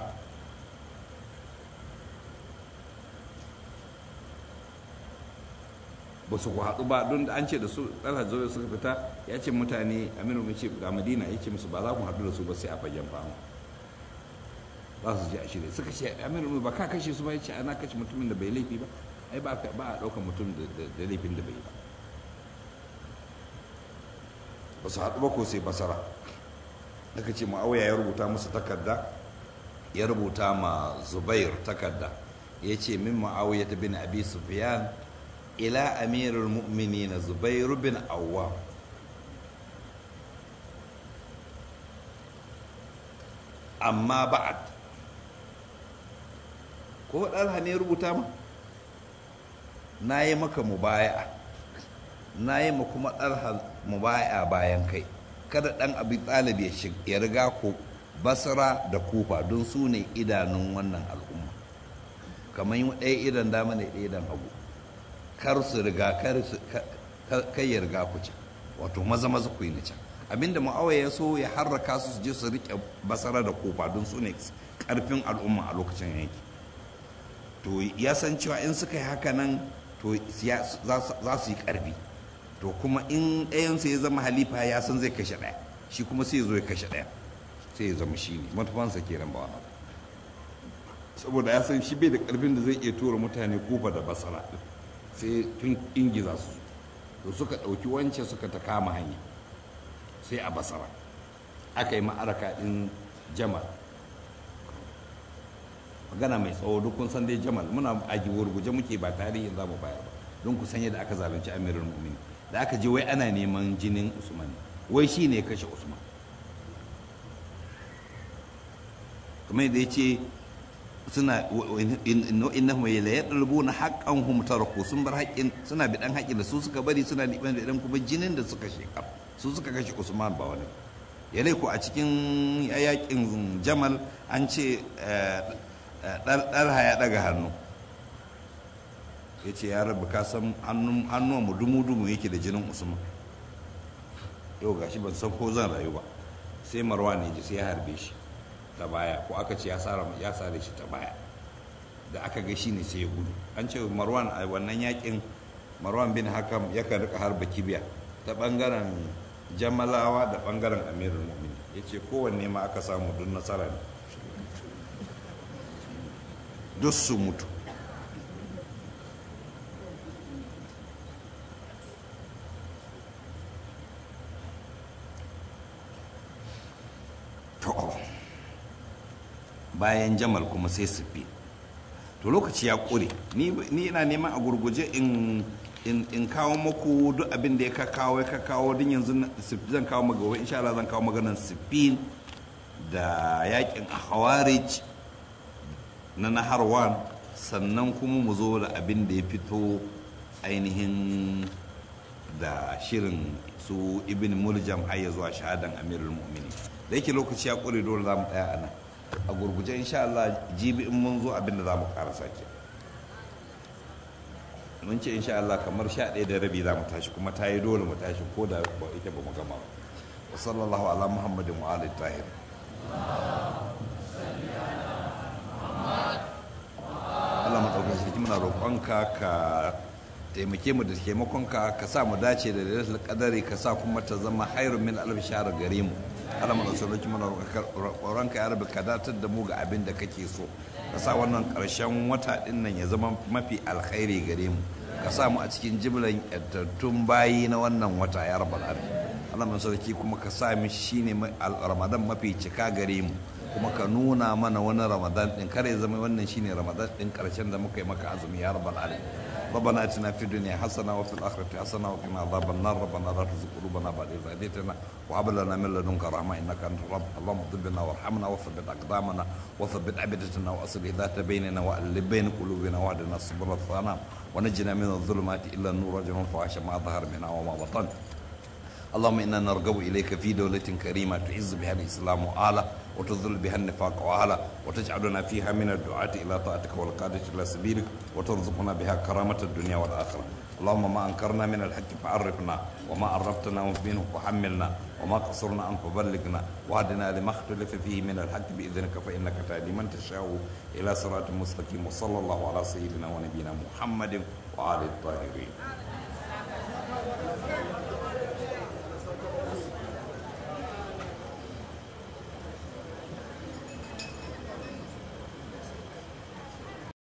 ba su haɗu ba don an ce da su ɗalha zobe suka fita ya ce mutane aminu mai ce ga madina ya ce musu ba za ku haɗu da su ba sai a fagen fama za su je a shirya suka ce amir ba ka kashe su ba ya ce ana kashe mutumin da bai laifi ba ai ba a ɗaukar mutum da laifin da bai yi ba ba su haɗu ba ko sai basara aka ce ma'auya ya rubuta musu takarda ya rubuta ma zubair takarda ya ce min ma'auya ta bin abi sufyan ila amirul mu'minin zubair bin awwa amma ba'ad ko ɗalha ne rubuta ma na yi maka mubaya'a na yi ma kuma ɗalha mubaya'a bayan kai kada ɗan abi ɗalib ya riga ku basra da kufa don su ne idanun wannan al'umma kamar yi ɗaya idan dama ne ɗaya idan hagu kar su riga kai ya riga ku can wato maza maza ku yi na can abinda ma'awa ya so ya harraka su su je su riƙe basara da kufa don su ne ƙarfin al'umma a lokacin yanki to ya san cewa in suka yi haka nan to za su yi ƙarfi to kuma in ɗayansu ya zama halifa ya san zai kashe ɗaya shi kuma sai ya zo ya kashe ɗaya sai ya zama shi ne matufansa ke ran bawa saboda ya san shi bai da ƙarfin da zai iya tura mutane kofa da basara sai tun ingiza su to suka ɗauki wance suka ta kama hanya sai a basara aka yi ma'araka ɗin jamal magana mai tsawo duk kun san dai jamal muna a guje muke ba tarihin za mu bayar ba don ku san yadda aka zalunci amirul mu'minin da aka je wai ana neman jinin usman wai shi ne kashe usman kamar da ya ce suna innahum la yadlubuna haqqahum taraku sun bar haƙƙin suna bi dan haƙƙin da su suka bari suna liban da dan kuma jinin da suka shekar su suka kashe usman ba wani yalai ko a cikin yaƙin jamal an ce ɗalha ya ɗaga hannu ya ce ya rabu ka san hannuwan mu dumu-dumu yake da jinin usman yau gashi ban san ko zan rayu ba sai marwa ne ji sai ya harbe shi ta baya ko aka ce ya sare shi ta baya da aka ga shi ne sai ya gudu an ce marwan a wannan yakin marwan bin hakam yakan rika harba kibiya ta bangaren jamalawa da bangaren amirul mu'minin ya ce kowanne ma aka samu duk nasara ne duk su mutu bayan jamal kuma sai sufi to lokaci ya ƙure ni ina neman a gurguje in kawo maku duk abin da ya ka kawo ya ka kawo din yanzu zan kawo maka gobe insha Allah zan kawo maganar sifin da yakin hawarij na naharwan sannan kuma mu zo da abin da ya fito ainihin da shirin su ibn muljam har ya zuwa shahadan amirul mu'minin da yake lokaci ya ƙure dole za mu tsaya a nan a gurguje insha Allah jibi in mun zo abin da za mu karasa ke mun ce insha Allah kamar sha ɗaya da rabi za mu tashi kuma ta yi dole mu tashi ko da ba ita ba mu gama ba wa sallallahu ala muhammadin wa ali tahir Allah maɗaukar sarki muna roƙonka ka taimake mu da taimakonka ka sa mu dace da lailatul qadari ka sa kuma ta zama hairun min alf shahr gare mu Allah mu sauki muna roƙonka ya rabu ka datar da mu ga abin da kake so ka sa wannan ƙarshen wata din nan ya zama mafi alkhairi gare mu ka sa mu a cikin jimlan yantattun bayi na wannan wata ya rabbal alamin Allah mu sauki kuma ka sa mu shine ramadan mafi cika gare mu kuma ka nuna mana wani ramadan din kare zama wannan shine ramadan din karshen da muka yi maka azumi ya rabbal alamin ربنا اتنا في الدنيا حسنه وفي الاخره حسنه وقنا عذاب النار ربنا لا تزغ قلوبنا بعد اذ هديتنا وهب لنا من لدنك رحمه انك انت الرب اللهم اغفر لنا وارحمنا وثبت اقدامنا وثبت ابدتنا واصلح ذات بيننا والف بين قلوبنا واهدنا السبل السلام ونجنا من الظلمات الى النور وجعلنا الفواحش ما ظهر منها وما بطن اللهم انا نرغب اليك في دوله كريمه تعز بها الاسلام واعلى وتذل بها النفاق واعلى وتجعلنا فيها من الدعاة الى طاعتك والقادة الى سبيلك وترزقنا بها كرامة الدنيا والاخرة اللهم ما انكرنا من الحق فعرفنا وما عرفتنا منه فحملنا وما قصرنا عنه فبلغنا واهدنا لما اختلف فيه من الحق باذنك فانك تهدي من تشاء الى صراط مستقيم وصلى الله على سيدنا ونبينا محمد وعلى الطاهرين